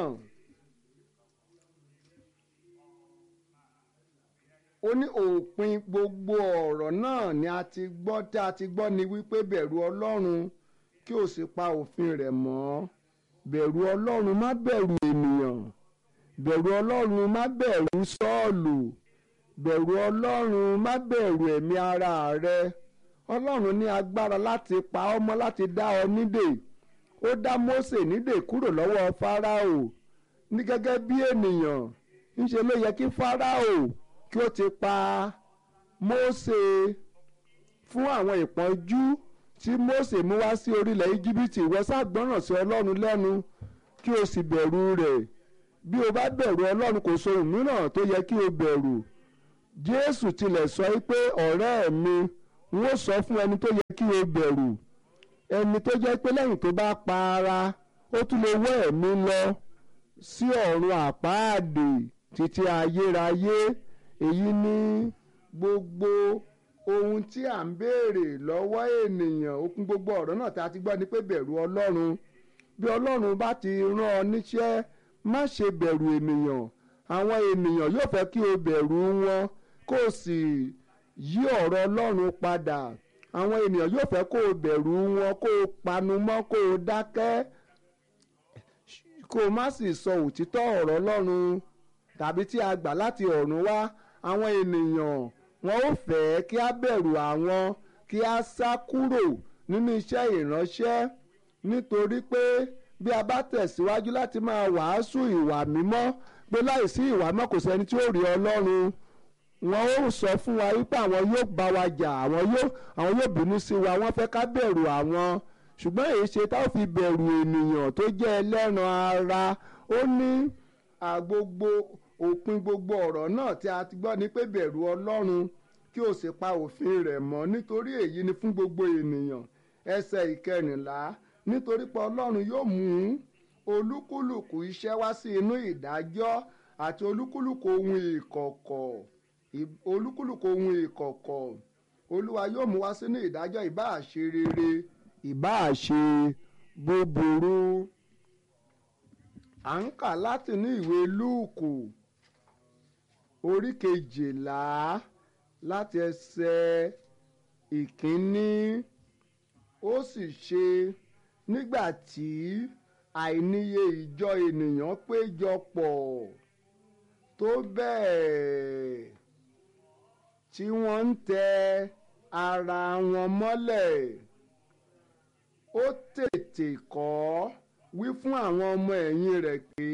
[SPEAKER 1] ó ní òpin gbogbo ọ̀rọ̀ náà ni a ti gbọ́ tí a ti gbọ́ ni wípé bẹ̀rù ọlọ́run kí o sì pa òfin rẹ̀ mọ́ bẹ̀rù ọlọ́run má bẹ̀rù ènìyàn bẹ̀rù ọlọ́run má bẹ̀rù sọ́ọ̀lù bẹ̀rù ọlọ́run má bẹ̀rù ẹ̀mí ara rẹ ọlọ́run ní agbára láti pa ọ́ mọ́ láti dá ọ nídè ó dá Mósè nídè kúrò lọ́wọ́ Fáráò ní gẹ́gẹ́ bí ènìyàn ńṣe ló yẹ kí Fáráò kí ó ti pa Mósè fún àwọn ìpọ́njú tí Mósè mú wá sí orílẹ̀ Íjíbítì ìwọ ṣàgbọ́ràn sí Ọlọ́run lẹ́nu kí o sì bẹ̀rù rẹ̀ bí o bá bẹ̀rù Ọlọ́run kò sóhun mìíràn tó yẹ kí o bẹ̀rù jésù tilẹ̀ sọ pé ọ̀rẹ́ mi n ó sọ fún ẹni tó yẹ kí o bẹ̀rù ẹni tó jẹ́ pé lẹ́yìn tó bá pa ara ó tún lè wọ́ ẹ̀mí lọ sí ọ̀run àpáàdé títí ayérayé èyí ni gbogbo ohun tí à ń béèrè lọ́wọ́ ènìyàn okun gbogbo ọ̀rọ̀ náà tí a ti gbọ́ ni pé bẹ̀rù ọlọ́run bí ọlọ́run bá ti rán ọ níṣẹ́ má ṣe bẹ̀rù ènìyàn àwọn ènìyàn yóò fẹ́ kí o bẹ̀rù wọn kó o sì yí ọ̀rọ̀ ọlọ́run padà àwọn ènìyàn yóò fẹ́ kó o bẹ̀rù wọn kó o panu mọ́ kó o dákẹ́ kó o má sì sọ òtítọ́ ọ̀rọ̀ ọlọ́run tàbí tí a gbà láti ọ̀run wá àwọn ènìyàn wọn ò fẹ́ kí a bẹ̀rù àwọn kí a sá kúrò nínú iṣẹ́ ìránṣẹ́ nítorí pé bí a bá tẹ̀síwájú láti máa wàásù ìwà mímọ́ pé láìsí ìwà mímọ́ kò sẹ́ni tí ó rí ọlọ́run wọn ó sọ fún wa wípé àwọn yóò bá wa jà àwọn yóò àwọn yóò bínú sí wa wọ́n fẹ́ ká bẹ̀rù àwọn ṣùgbọ́n èyí ṣe tá ò fi bẹ̀rù ènìyàn tó jẹ́ ẹlẹ́ran ara ó ní àgbogbo òpin gbogbo ọ̀rọ̀ náà tí a ti gbọ́ ni pé bẹ̀rù ọlọ́run kí o sì pa òfin rẹ̀ mọ́ nítorí èyí ni fún gbogbo ènìyàn ẹsẹ̀ ìkẹrìnlá nítorí pé ọlọ́run yóò mú olúkúlùkù iṣẹ́ wá sí inú ìdájọ́ àti olúkúlùkù ohun ìkọ̀kọ̀ olúkúlùkù ohun ìkọ̀kọ̀ olúwa yóò mú wá sínú ìdájọ́ ìbáà ṣe rere ìbáà ṣe búburú à ń kà láti ní ìwé lúùkù orí kejìlá láti ẹsẹ̀ ìkíní ó sì ṣe nígbà tí àìníye ìjọ ènìyàn péjọ pọ̀ tó bẹ́ẹ̀ tí wọ́n ń tẹ ara wọn mọ́lẹ̀ ó tètè kọ́ wí fún àwọn ọmọ ẹ̀yìn rẹ̀ pé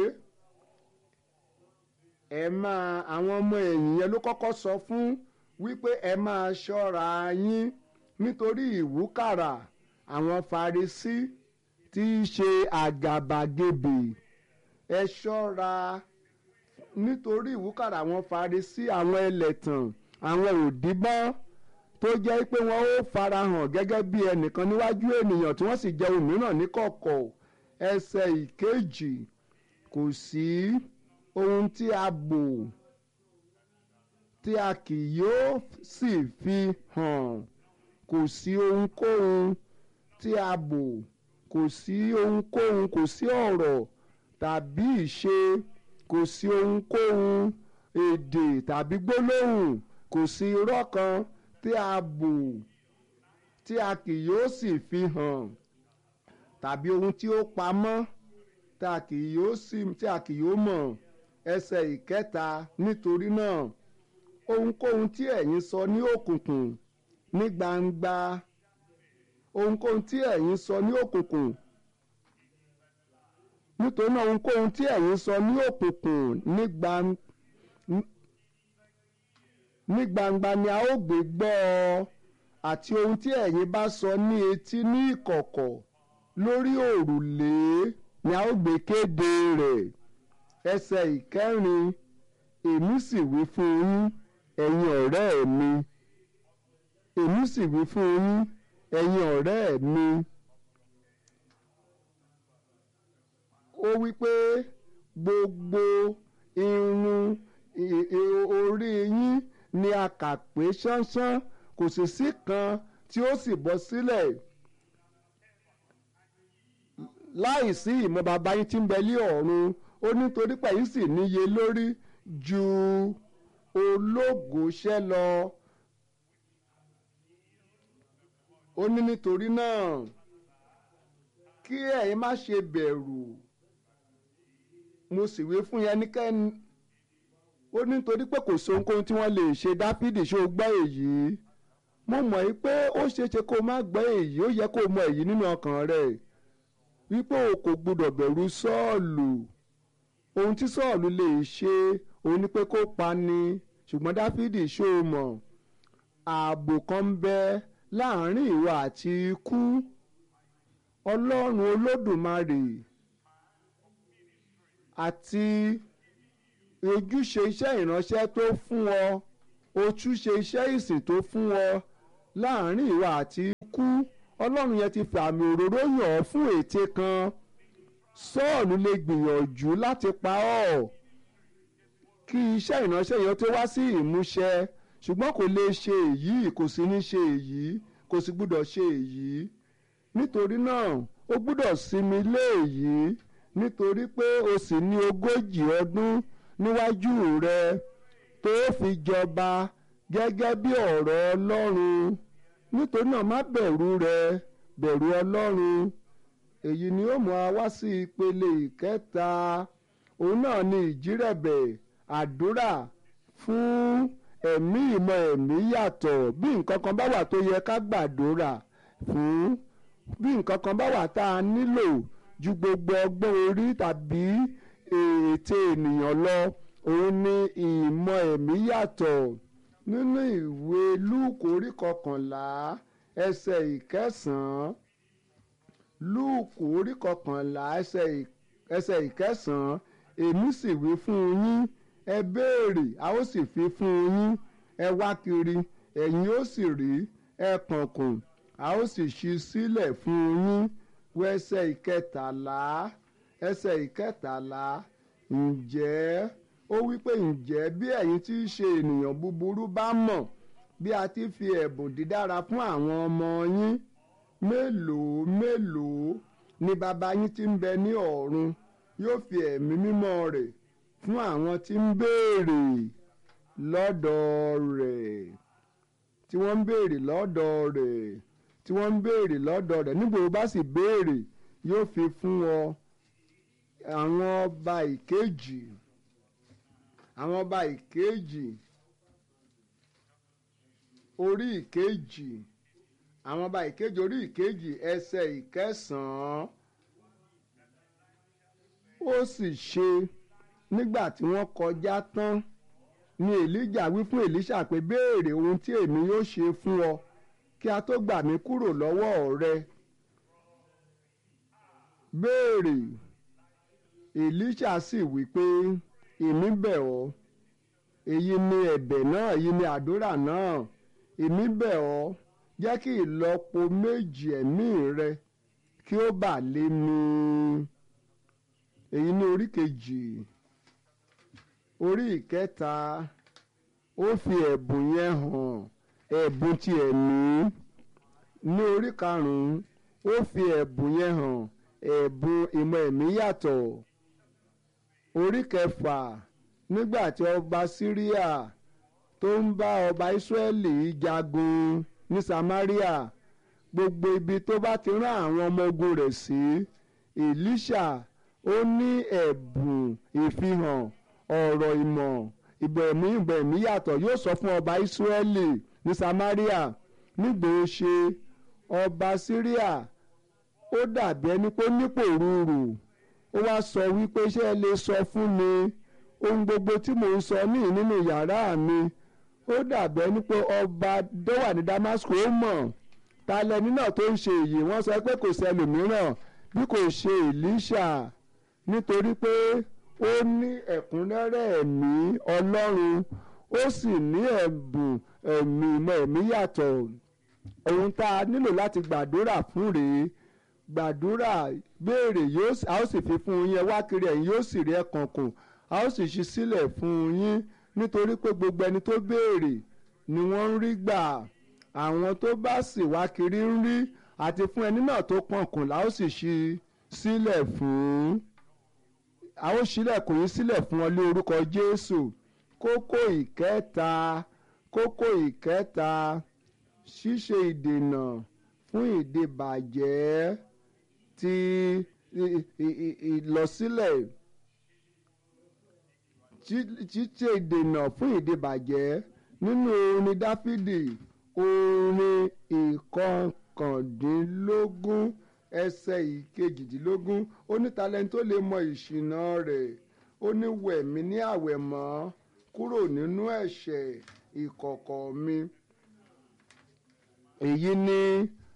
[SPEAKER 1] ẹ máa àwọn ọmọ ẹ̀yìn yẹn ló kọ́kọ́ sọ fún wípé ẹ máa ṣọ́ra yín nítorí ìwúkàrà àwọn Farisí tí í ṣe àgàbàgebè ẹ ṣọ́ra nítorí ìwúkàrà àwọn Farisí àwọn ẹlẹ́tàn àwọn òdìbọn tó jẹ́ pé wọ́n ó farahàn gẹ́gẹ́ bí ẹnìkan níwájú ènìyàn tí wọ́n sì jẹ́ òmíràn níkọ̀kọ̀ ẹsẹ̀ ìkejì kò sí ohun tí a bò tí a kì yóò sì fi hàn kò sí ohunkóhun tí a bò kò sí ohunkóhun kò sí ọ̀rọ̀ tàbí ìṣe kò sí ohunkóhun èdè tàbí gbólóhùn kò sí irọ́ kan tí a bò tí a kì yóò sì fi hàn tàbí ohun tí ó pamọ́ tí a kì yóò sì tí a kì yóò mọ̀ ẹsẹ̀ ìkẹta nítorí náà ohunkóhun tí ẹ̀yin sọ ní òkùnkùn ní gbangba ohunkóhun tí ẹ̀yin sọ ní òkùnkùn nítorí náà ohunkóhun tí ẹ̀yin sọ ní òkùnkùn ní gbangba ní gbangba ni a ó gbé gbọ́ ọ àti ohun tí ẹ̀yin bá sọ ní etí ní ìkọ̀kọ̀ lórí òrùlé ni a ó gbé kéde rẹ̀ ẹsẹ̀ ìkẹrin èmi sì wí fún yín ẹ̀yin ọ̀rẹ́ mi èmi sì wí fún yín ẹ̀yin ọ̀rẹ́ mi. ó wí pé gbogbo irun orí yín ni a kà pé ṣánṣán kò sì sí kan tí ó sì bọ́ sílẹ̀ láìsí ìmọ̀ bàbá yín tí ń bẹ lé ọ̀run ó nítorí pé yín sì níye lórí ju ológoṣẹ́ lọ ó ní nítorí náà kí ẹ̀yin má ṣe bẹ̀rù mo sì wí fún yẹn níkẹ́ni ó nítorí pé kò sóhunkóhun tí wọ́n lè ṣe dáfídì ṣé o gbọ́ èyí mo mọ̀ yí pé ó ṣeéṣe kó o má gbọ́ èyí ó yẹ kó o mọ èyí nínú ọkàn rẹ̀ wípé o kò gbọdọ̀ bẹ̀rù sọ́ọ̀lù ohun tí sọ́ọ̀lù lè ṣe òun ni pé kó pa ni ṣùgbọ́n dáfídì ṣó o mọ̀ ààbò kan ń bẹ láàrin ìwọ àti ikú ọlọ́run olódùmarè àti ojúṣe iṣẹ́ ìránṣẹ́ tó fún ọ o tún ṣe iṣẹ́ ìsìn tó fún ọ láàrin ìwà àti ikú ọlọ́run yẹn ti fi àmì òróró yàn ọ́ fún ète kan sọ́ọ̀lù lè gbìyànjú láti pa ọ́ kí iṣẹ́ ìránṣẹ́ yẹn tó wá sí ìmúṣẹ ṣùgbọ́n kò lè ṣe èyí kò sì ní ṣe èyí kò sì gbúdọ̀ ṣe èyí nítorí náà ó gbúdọ̀ sinmi lé èyí nítorí pé o sì ní ogójì ọdún níwájú rẹ tó fi jọba gẹ́gẹ́ bí ọ̀rọ̀ ọlọ́run nítorí náà má bẹ̀rù rẹ bẹ̀rù ọlọ́run èyí ni ó mú wa wá sí ìpele ìkẹta òun náà ni ìjírẹ̀bẹ̀ àdúrà fún ẹ̀mí ìmọ̀ ẹ̀mí yàtọ̀ bí nǹkan kan bá wà tó yẹ ká gbàdúrà fún bí nǹkan kan bá wà tá a nílò ju gbogbo ọgbọ́n orí tàbí ète ènìyàn lọ òun ni ìmọ̀ ẹ̀mí yàtọ̀ nínú ìwé lúùkù orí kọkànlá ẹsẹ̀ ìkẹsàn-án lúùkù orí kọkànlá ẹsẹ̀ ìkẹsàn-án èmi sì wí fún yín ẹ béèrè a ó sì fi fún yín ẹ wá kiri ẹ̀yin ó sì rí ẹ kànkùn a ó sì ṣí sílẹ̀ fún yín wọ ẹsẹ̀ ìkẹtàlá ẹsẹ̀ ìkẹtàlá ǹjẹ́ ó wí pé ǹjẹ́ bí ẹ̀yin tí í ṣe ènìyàn búburú bá mọ̀ bí a ti fi ẹ̀bùn dídára fún àwọn ọmọ yín mélòó mélòó ni bàbá yín tí ń bẹ ní ọ̀run yóò fi ẹ̀mí mímọ́ rẹ̀ fún àwọn tí ń béèrè lọ́dọ̀ rẹ̀ tí wọ́n ń béèrè lọ́dọ̀ rẹ̀ tí wọ́n ń béèrè lọ́dọ̀ rẹ̀ nígbà tó bá sì béèrè yóò fi fún ọ àwọn ọba ìkejì àwọn ọba ìkejì orí ìkejì àwọn ọba ìkejì orí ìkejì ẹsẹ̀ ìkẹsàn-án ó sì ṣe nígbà tí wọ́n kọjá tán ni èlíjà wí fún èlíṣà pé béèrè ohun tí èmi yóò ṣe fún ọ kí a tó gbà mí kúrò lọ́wọ́ rẹ béèrè èlíṣà sì wí pé èmi bẹ̀ ọ́ èyí ni ẹ̀bẹ̀ náà èyí ni àdúrà náà èmi bẹ̀ ọ́ jẹ́ kí ìlọ́po méjì ẹ̀mí rẹ kí ó bà lé mi èyí ní orí kejì orí ìkẹta ó fi ẹ̀bùn yẹn hàn ẹ̀bùn ti ẹ̀mí ní orí karùn-ún ó fi ẹ̀bùn yẹn hàn ẹ̀bùn ìmọ̀ ẹ̀mí yàtọ̀ orí kẹfà nígbà tí ọba síríà tó ń bá ọba ìsírẹ́lì jagun ní samaria gbogbo ibi tó bá ti rán àwọn ọmọ ogun rẹ̀ sí elisha ó ní ẹ̀bùn ìfihàn ọ̀rọ̀ ìmọ̀ ìbẹ̀mí ìbẹ̀mí yàtọ̀ yóò sọ fún ọba ìsírẹ́lì ní samaria nígbà ó ṣe ọba síríà ó dàbí ẹni pé nípò rúurú ó wá sọ wípé ṣé ẹ lè sọ fún mi ohun gbogbo tí mò ń sọ ní nínú yàrá mi ó dàbí ẹni pé ọba tó wà ní Damascus ó mọ̀ ta lẹni náà tó ń ṣe èyí wọ́n sọ pé kò sẹ́lòmíràn bí kò ṣe Èlíṣà nítorí pé ó ní ẹ̀kúnrẹ́rẹ́ ẹ̀mí Ọlọ́run ó sì ní ẹ̀bùn ẹ̀mí ìmọ̀ ẹ̀mí yàtọ̀ ohun tá a nílò láti gbàdúrà fún rèé gbàdúrà béèrè yóò a ó sì fi fún yín wá kiri ẹ̀yin yóò sì rí ẹ̀kan kùn a ó sì ṣí sílẹ̀ fún yín nítorí pé gbogbo ẹni tó béèrè ni wọ́n ń rí gbà àwọn tó bá sì wá kiri ń rí àti fún ẹni náà tó pọ̀nkùn la ó sì ṣí sílẹ̀ fún a ó ṣílẹ̀kùn yín sílẹ̀ fún ọ lé orúkọ Jésù kókó ìkẹta kókó ìkẹta ṣíṣe ìdènà fún ìdìbàjẹ́ ti ìlọsílẹ̀ ṣíṣe ìdènà fún ìdìbàjẹ́ nínú orin Dáfídì orin ìkọkàndínlógún ẹsẹ̀ ìkejìdínlógún ó ní talẹ́ni tó lè mọ ìṣìnà rẹ̀ ó ní wẹ̀mí ní àwẹ̀mọ́ kúrò nínú ẹ̀ṣẹ̀ ìkọ̀kọ̀ mi èyí ni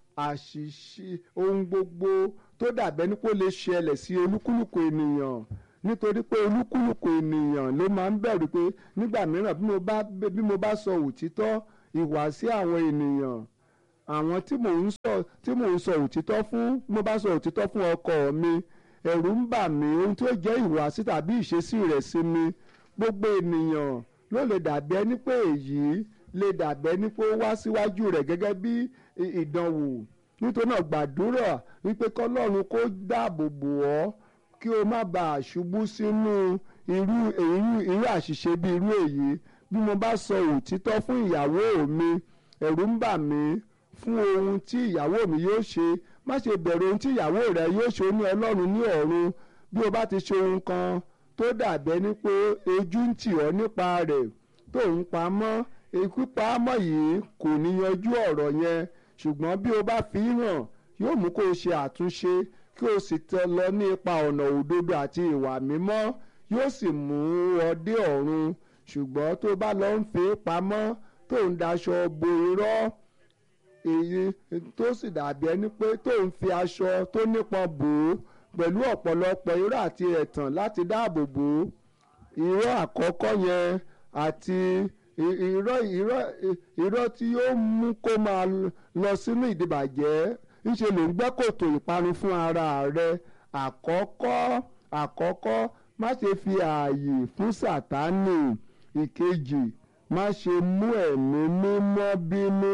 [SPEAKER 1] àṣìṣe ohun gbogbo tó dàbẹ́ ní kó lè ṣẹlẹ̀ sí olúkúlùkù ènìyàn nítorí pé olúkúlùkù ènìyàn ló máa ń bẹ̀rù pé nígbà mìíràn bí mo bá bí mo bá sọ òtítọ́ ìwàsí àwọn ènìyàn àwọn tí mò ń sọ tí mò ń sọ òtítọ́ fún bí mo bá sọ òtítọ́ fún ọkọ mi ẹ̀rù ń bà mí ohun tí ó jẹ́ ìwàsí tàbí ìṣesí rẹ̀ sí mi gbogbo ènìyàn ló lè dàbí ẹni pé èyí lè dàbí ẹni pé ó wá síwájú rẹ̀ gẹ́gẹ́ bí ìdánwò nítorí náà gbàdúrà wípé kọ́lọ́run kó dáàbò bò ọ́ kí o má bàa ṣubú sínú irú irú irú àṣìṣe bí irú èyí bí mo bá sọ òtítọ́ fún ìyàwó mi ẹ̀rù ń bà mí fún ohun tí ìyàwó mi yóò ṣe má ṣe bẹ̀rù ohun tí ìyàwó rẹ yóò ṣe ní ọlọ́run ní ọ̀run bí o bá ti ṣe ohun kan tó dàbẹ́ ní pé ojú ń tì ọ́ nípa rẹ̀ tó ń pamọ́ pípamọ́ yìí kò ní yanjú ọ̀rọ̀ yẹn ṣùgbọ́n bí o bá fi hàn yóò mú kó o ṣe àtúnṣe kí o sì tẹ lọ ní ipa ọ̀nà òdodo àti ìwà mímọ́ yóò sì mú ọ dé ọ̀run ṣùgbọ́n tó bá lọ ń fi pamọ́ tó ń daṣọ bo irọ́ èyí tó sì dàbí ẹni pé tó ń fi aṣọ tó nípọn bò ó pẹ̀lú ọ̀pọ̀lọpọ̀ irọ́ àti ẹ̀tàn láti dáàbò bò ó irọ́ àkọ́kọ́ yẹn àti irọ́ irọ́ irọ́ tí yóò mú kó máa lọ sínú ìdìbàjẹ́ ńṣe ló ń gbẹ́ kòtò ìparun fún ara rẹ àkọ́kọ́ àkọ́kọ́ má ṣe fi ààyè fún sátánì ìkejì má ṣe mú ẹ̀mí mímọ́ bínú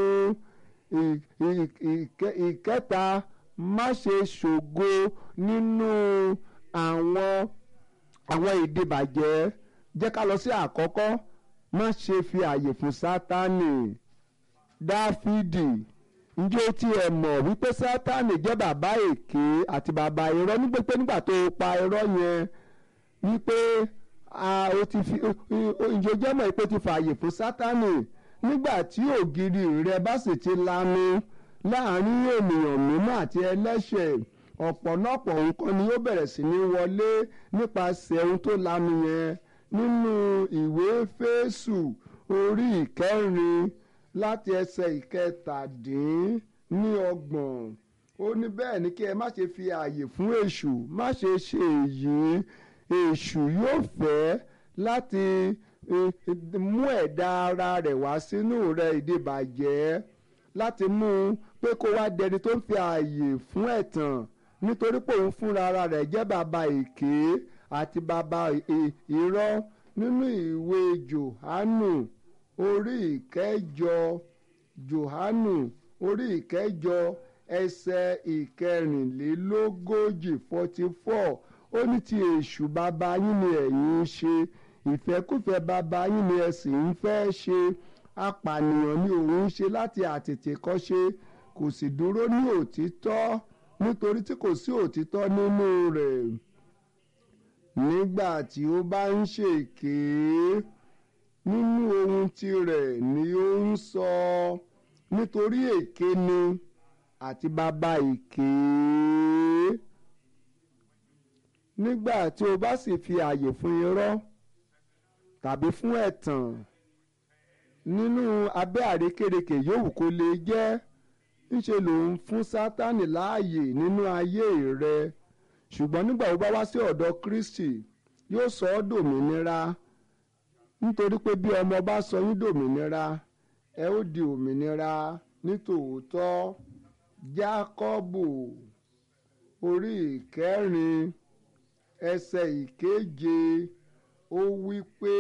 [SPEAKER 1] ìkẹta má ṣe ṣògo nínú àwọn àwọn ìdìbàjẹ́ jẹ́ ká lọ sí àkọ́kọ́ má ṣe fi ààyè fún sátánì dáfídì ǹjẹ́ o tiẹ̀ mọ̀ wípé sátánì jẹ́ bàbá èké àti bàbá irọ́ nígbà pé nígbà tó o pa irọ́ yẹn wípé o ti fi ǹjẹ́ o jẹ́ mọ̀ pé o ti fààyè fún sátánì nígbà tí ògiri rẹ bá sì ti lanu láàrin ènìyàn mímọ́ àti ẹlẹ́ṣẹ̀ ọ̀pọ̀lọpọ̀ nǹkan ni ó bẹ̀rẹ̀ sí ní wọlé nípasẹ̀ ohun tó lanu yẹn nínú ìwé Éfésù orí ìkẹrin láti ẹsẹ̀ ìkẹtàdín ní ọgbọ̀n ó ní bẹ́ẹ̀ ni kí ẹ má ṣe fi ààyè fún èṣù má ṣe ṣe èyí èṣù yóò fẹ́ láti mú ẹ̀dá ara rẹ̀ wá sínú rẹ̀ ìdìbàjẹ́ láti mú un pé kó wá dẹni tó ń fi ààyè fún ẹ̀tàn nítorí pé òun fúnra ara rẹ̀ jẹ́ bàbá èké àti bàbá irọ́ nínú ìwé Jòhánù orí ìkẹjọ Jòhánù orí ìkẹjọ ẹsẹ̀ ìkẹrìnlélógójì forty four ó ní ti èṣù bàbá yín ni ẹ̀yin ń ṣe ìfẹ́kùfẹ́ bàbá yín ni ẹ sì ń fẹ́ ṣe apànìyàn ni òun ń ṣe láti àtètèkọ́ṣe kò sì dúró ní òtítọ́ nítorí tí kò sí òtítọ́ nínú rẹ̀ nígbà tí ó bá ń ṣèké nínú ohun tirẹ̀ ni ó ń sọ nítorí èké ni àti bàbá èké nígbà tí o bá sì fi ààyè fún irọ́ tàbí fún ẹ̀tàn nínú abẹ́ àrékérekè yòówù kó lè jẹ́ ńṣe ló ń fún sátánì láàyè nínú ayé rẹ ṣùgbọ́n nígbà tó bá wá sí ọ̀dọ̀ Kristi yóò sọ ọ́ dòmìnira nítorí pé bí ọmọ bá sọ yín dòmìnira ẹ ó di òmìnira nítòótọ́ Jákọ́bù orí ìkẹrin ẹsẹ̀ ìkeje ó wí pé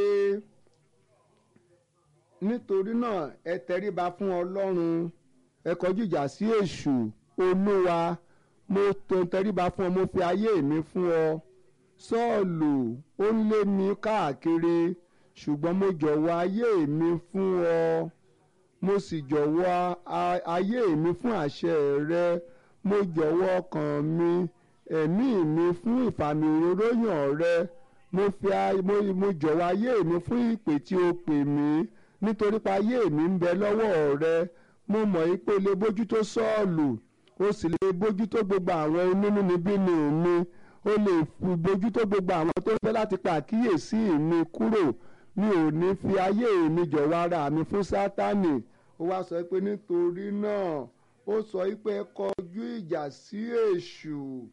[SPEAKER 1] nítorí náà ẹ tẹríba fún Ọlọ́run ẹ kọjú ìjà sí èṣù olúwa mo tó tẹríba fún ọ mo fi ayé mi fún ọ Sọ́ọ̀lù ó ń lé mi káàkiri ṣùgbọ́n mo jọ̀wọ́ ayé mi fún ọ mo sì jọ̀wọ́ ayé mi fún àṣẹ rẹ mo jọ̀wọ́ ọkàn mi ẹ̀mí mi fún ìfàmì òróró yàn rẹ mo fi mo jọ̀wọ́ ayé mi fún ìpè tí o pè mí nítorí pé ayé mi ń bẹ lọ́wọ́ rẹ mo mọ̀ yí pé o lè bójútó Sọ́ọ̀lù o sì lè bójútó gbogbo àwọn onínúnibíni mi o lè bójútó gbogbo àwọn tó ń fẹ́ láti pa àkíyèsí mi kúrò mi ò ní fi ayé mi jọ̀wọ́ ara mi fún Sátánì ó wá sọ pé nítorí náà ó sọ pé kọjú ìjà sí èṣù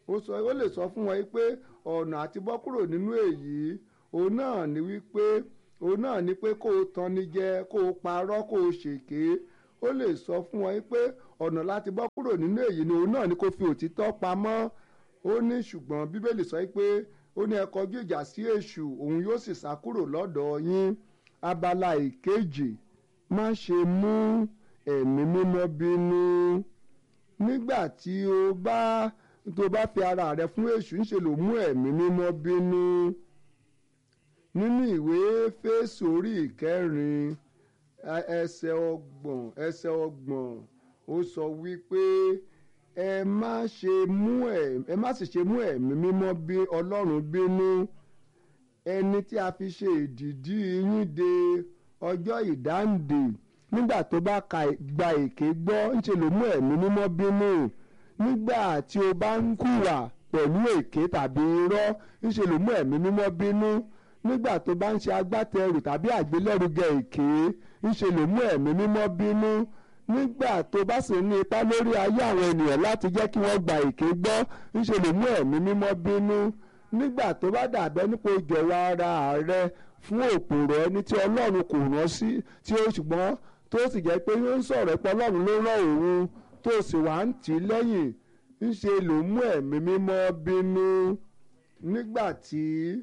[SPEAKER 1] ó sọ ó lè sọ fún wọn pé ọ̀nà àti bọ́ kúrò nínú èyí òun náà ni wípé òun náà ni pé kó o tanni jẹ kó o parọ́ kó o ṣèké ó lè sọ fún wọn pé ọ̀nà láti bọ́ kúrò nínú èyí ni òun náà ni kó fi òtítọ́ pamọ́ ó ní ṣùgbọ́n bíbélì sọ pé ó ní ẹ kọjú ìjà sí èṣù òun yóò sì sá kúrò lọ́dọ̀ yín abala ìkejì má ṣe mú ẹ̀mí mímọ́ bínú nígbà tí o bá tó bá fi ara rẹ fún èṣù ń ṣe ló mú ẹ̀mí mímọ́ bínú nínú ìwé Éfésù orí ìkẹrin ẹsẹ̀ ọgbọ̀n ẹsẹ̀ ọgbọ̀n ó sọ wípé ẹ má ṣe mú ẹ ẹ má sì ṣe mú ẹ̀mí mímọ́ bí Ọlọ́run bínú ẹni tí a fi ṣe ìdìdí yín de ọjọ́ ìdáǹdè nígbà tó bá gba èké gbọ́ ńṣe ló mú ẹ̀mí mímọ́ bínú nígbà tí o bá ń hùwà pẹ̀lú èké tàbí irọ́ ńṣe ló mú ẹ̀mí mímọ́ bínú nígbà tó bá ń ṣe agbátẹrù tàbí àgbélẹ́rùgẹ èké ńṣe ló mú ẹ̀mí mímọ́ bínú nígbà tó bá sì ní ipá lórí ayé àwọn ènìyàn láti jẹ́ kí wọ́n gba èké gbọ́ ńṣe ló mú ẹ̀mí mímọ́ bínú nígbà tó bá dàbẹ́ nípò ìjọba ara rẹ fún òpòrọ̀ ẹni tí ọlọ́run kò rán sí tí ó ṣùgbọ́n tó sì jẹ́ pé ó ń sọ̀rọ̀ pé ọlọ́run ló rán òun tó sì wá ń tì í lẹ́yìn ńṣe ló mú ẹ̀mí mímọ́ bínú nígbà tí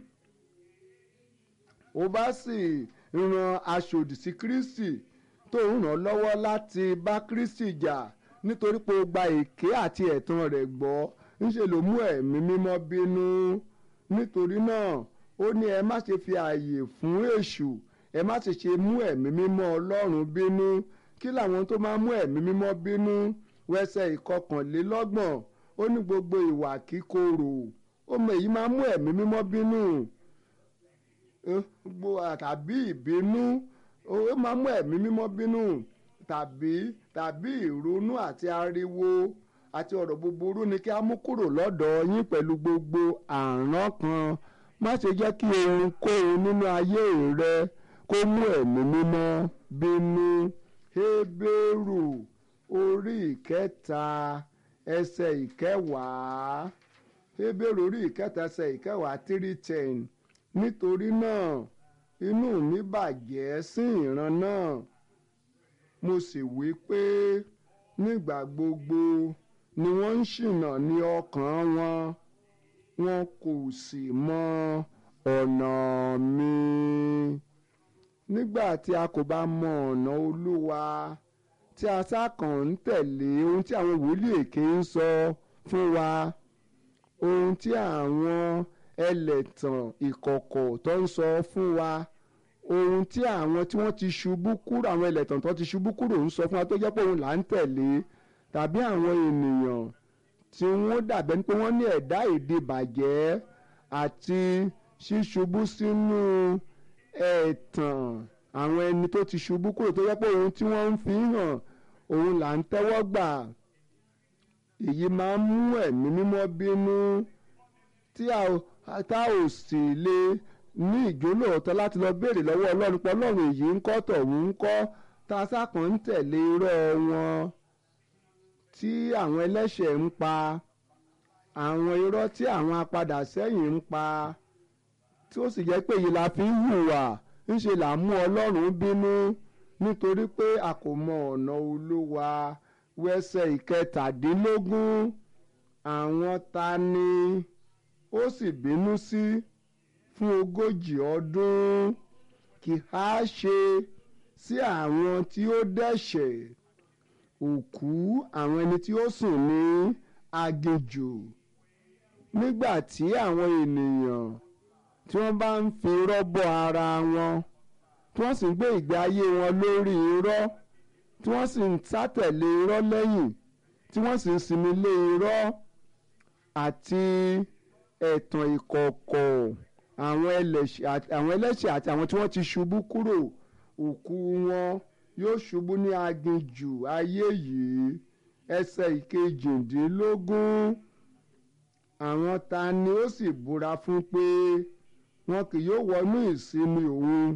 [SPEAKER 1] ó bá sì ran aṣòdì sí Kristi tó ń ràn lọ́wọ́ láti bá Kristi jà nítorí pé ó gba èké àti ẹ̀tàn rẹ̀ gbọ́ ńṣe ló mú ẹ̀mí mímọ́ bínú nítorí náà ó ní ẹ má ṣe fi ààyè fún èṣù ẹ má sì ṣe mú ẹ̀mí mímọ́ Ọlọ́run bínú kí làwọn tó máa mú ẹ̀mí mímọ́ bínú wẹsẹ̀ ìkọkànlélọ́gbọ̀n ó ní gbogbo ìwà kíkorò ó mọ èyí máa mú ẹ̀mí mímọ́ bínú tàbí ìbínú ó máa mú ẹ̀mí mímọ́ bínú tàbí tàbí ìrònú àti ariwo àti ọ̀rọ̀ búburú ni kí a mú kúrò lọ́dọ̀ yín pẹ̀lú gbogbo àrán kan má ṣe jẹ́ kí ohunkóhun nínú ayé rẹ kó mú ẹ̀mí mímọ́ bínú Hébérù orí ìkẹta ẹsẹ̀ ìkẹwàá Hébérù orí ìkẹta ẹsẹ̀ ìkẹwàá three ten nítorí náà inú mi bàjẹ́ sí ìran náà mo sì wí pé nígbà gbogbo ni wọ́n ń ṣìnà ní ọkàn wọn wọn kò sì mọ ọ̀nà mi. nígbà tí a kò bá mọ ọ̀nà olúwa tí a sákàn ń tẹ̀lé ohun tí àwọn wòlíì èké ń sọ fún wa ohun tí àwọn ẹlẹ́tàn ìkọ̀kọ̀ tó ń sọ fún wa ohun tí àwọn tí wọ́n ti ṣubú kúrò àwọn ẹlẹ́tàn tó ti ṣubú kúrò ń sọ fún wa tó jẹ́ pé òun là ń tẹ̀lé tàbí àwọn ènìyàn tí wọ́n dàbẹ́ ní pé wọ́n ní ẹ̀dá èdè bàjẹ́ àti ṣíṣubú sínú ẹ̀tàn àwọn ẹni tó ti ṣubú kúrò tó jẹ́ pé ohun tí wọ́n ń fi hàn òun là ń tẹ́wọ́ gbà èyí máa ń mú ẹ̀mí mímọ́ bínú tí a ò sì lè ní ìjólóòótọ́ láti lọ béèrè lọ́wọ́ ọlọ́run pé ọlọ́run èyí ń kọ́ tọ̀hún ń kọ́ tá a sákàn ń tẹ̀lé irọ́ wọn tí àwọn ẹlẹ́ṣẹ̀ ń pa àwọn irọ́ tí àwọn apadà sẹ́yìn ń pa tí ó sì jẹ́ pé èyí la fi ń hùwà ńṣe là ń mú ọlọ́run bínú nítorí pé a kò mọ ọ̀nà olúwa wẹ́sẹ̀ ìkẹtàdínlógún àwọn ta ni ó sì bínú sí fún ogójì ọdún kì á ṣe sí àwọn tí ó dẹ́ṣẹ̀ òkú àwọn ẹni tí ó sùn ní aginjù nígbà tí àwọn ènìyàn tí wọ́n bá ń fi irọ́ bọ́ ara wọn tí wọ́n sì ń gbé ìgbé ayé wọn lórí irọ́ tí wọ́n sì ń sátẹ̀lé irọ́ lẹ́yìn tí wọ́n sì ń sinmi lé irọ́ àti ẹ̀tàn ìkọ̀kọ̀ àwọn ẹlẹ́ṣẹ̀ àti àwọn tí wọ́n ti ṣubú kúrò òkú wọn yóò ṣubú ní aginjù ayé yìí ẹsẹ̀ ìkejìdínlógún àwọn ta ni ó sì búra fún pé wọn kì yóò wọnú ìsinmi òun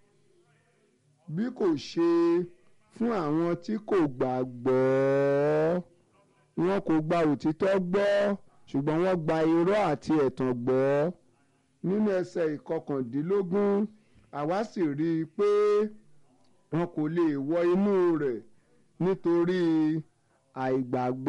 [SPEAKER 1] bí kò ṣe fún àwọn tí kò gbàgbọ́ wọn kò gba òtítọ́ gbọ́ ṣùgbọ́n wọ́n gba irọ́ àti ẹ̀tàn gbọ́ nínú ẹsẹ̀ ìkọkàndínlógún àwa sì rí i pé wọn kò lè wọ inú rẹ̀ nítorí àìgbàgbọ́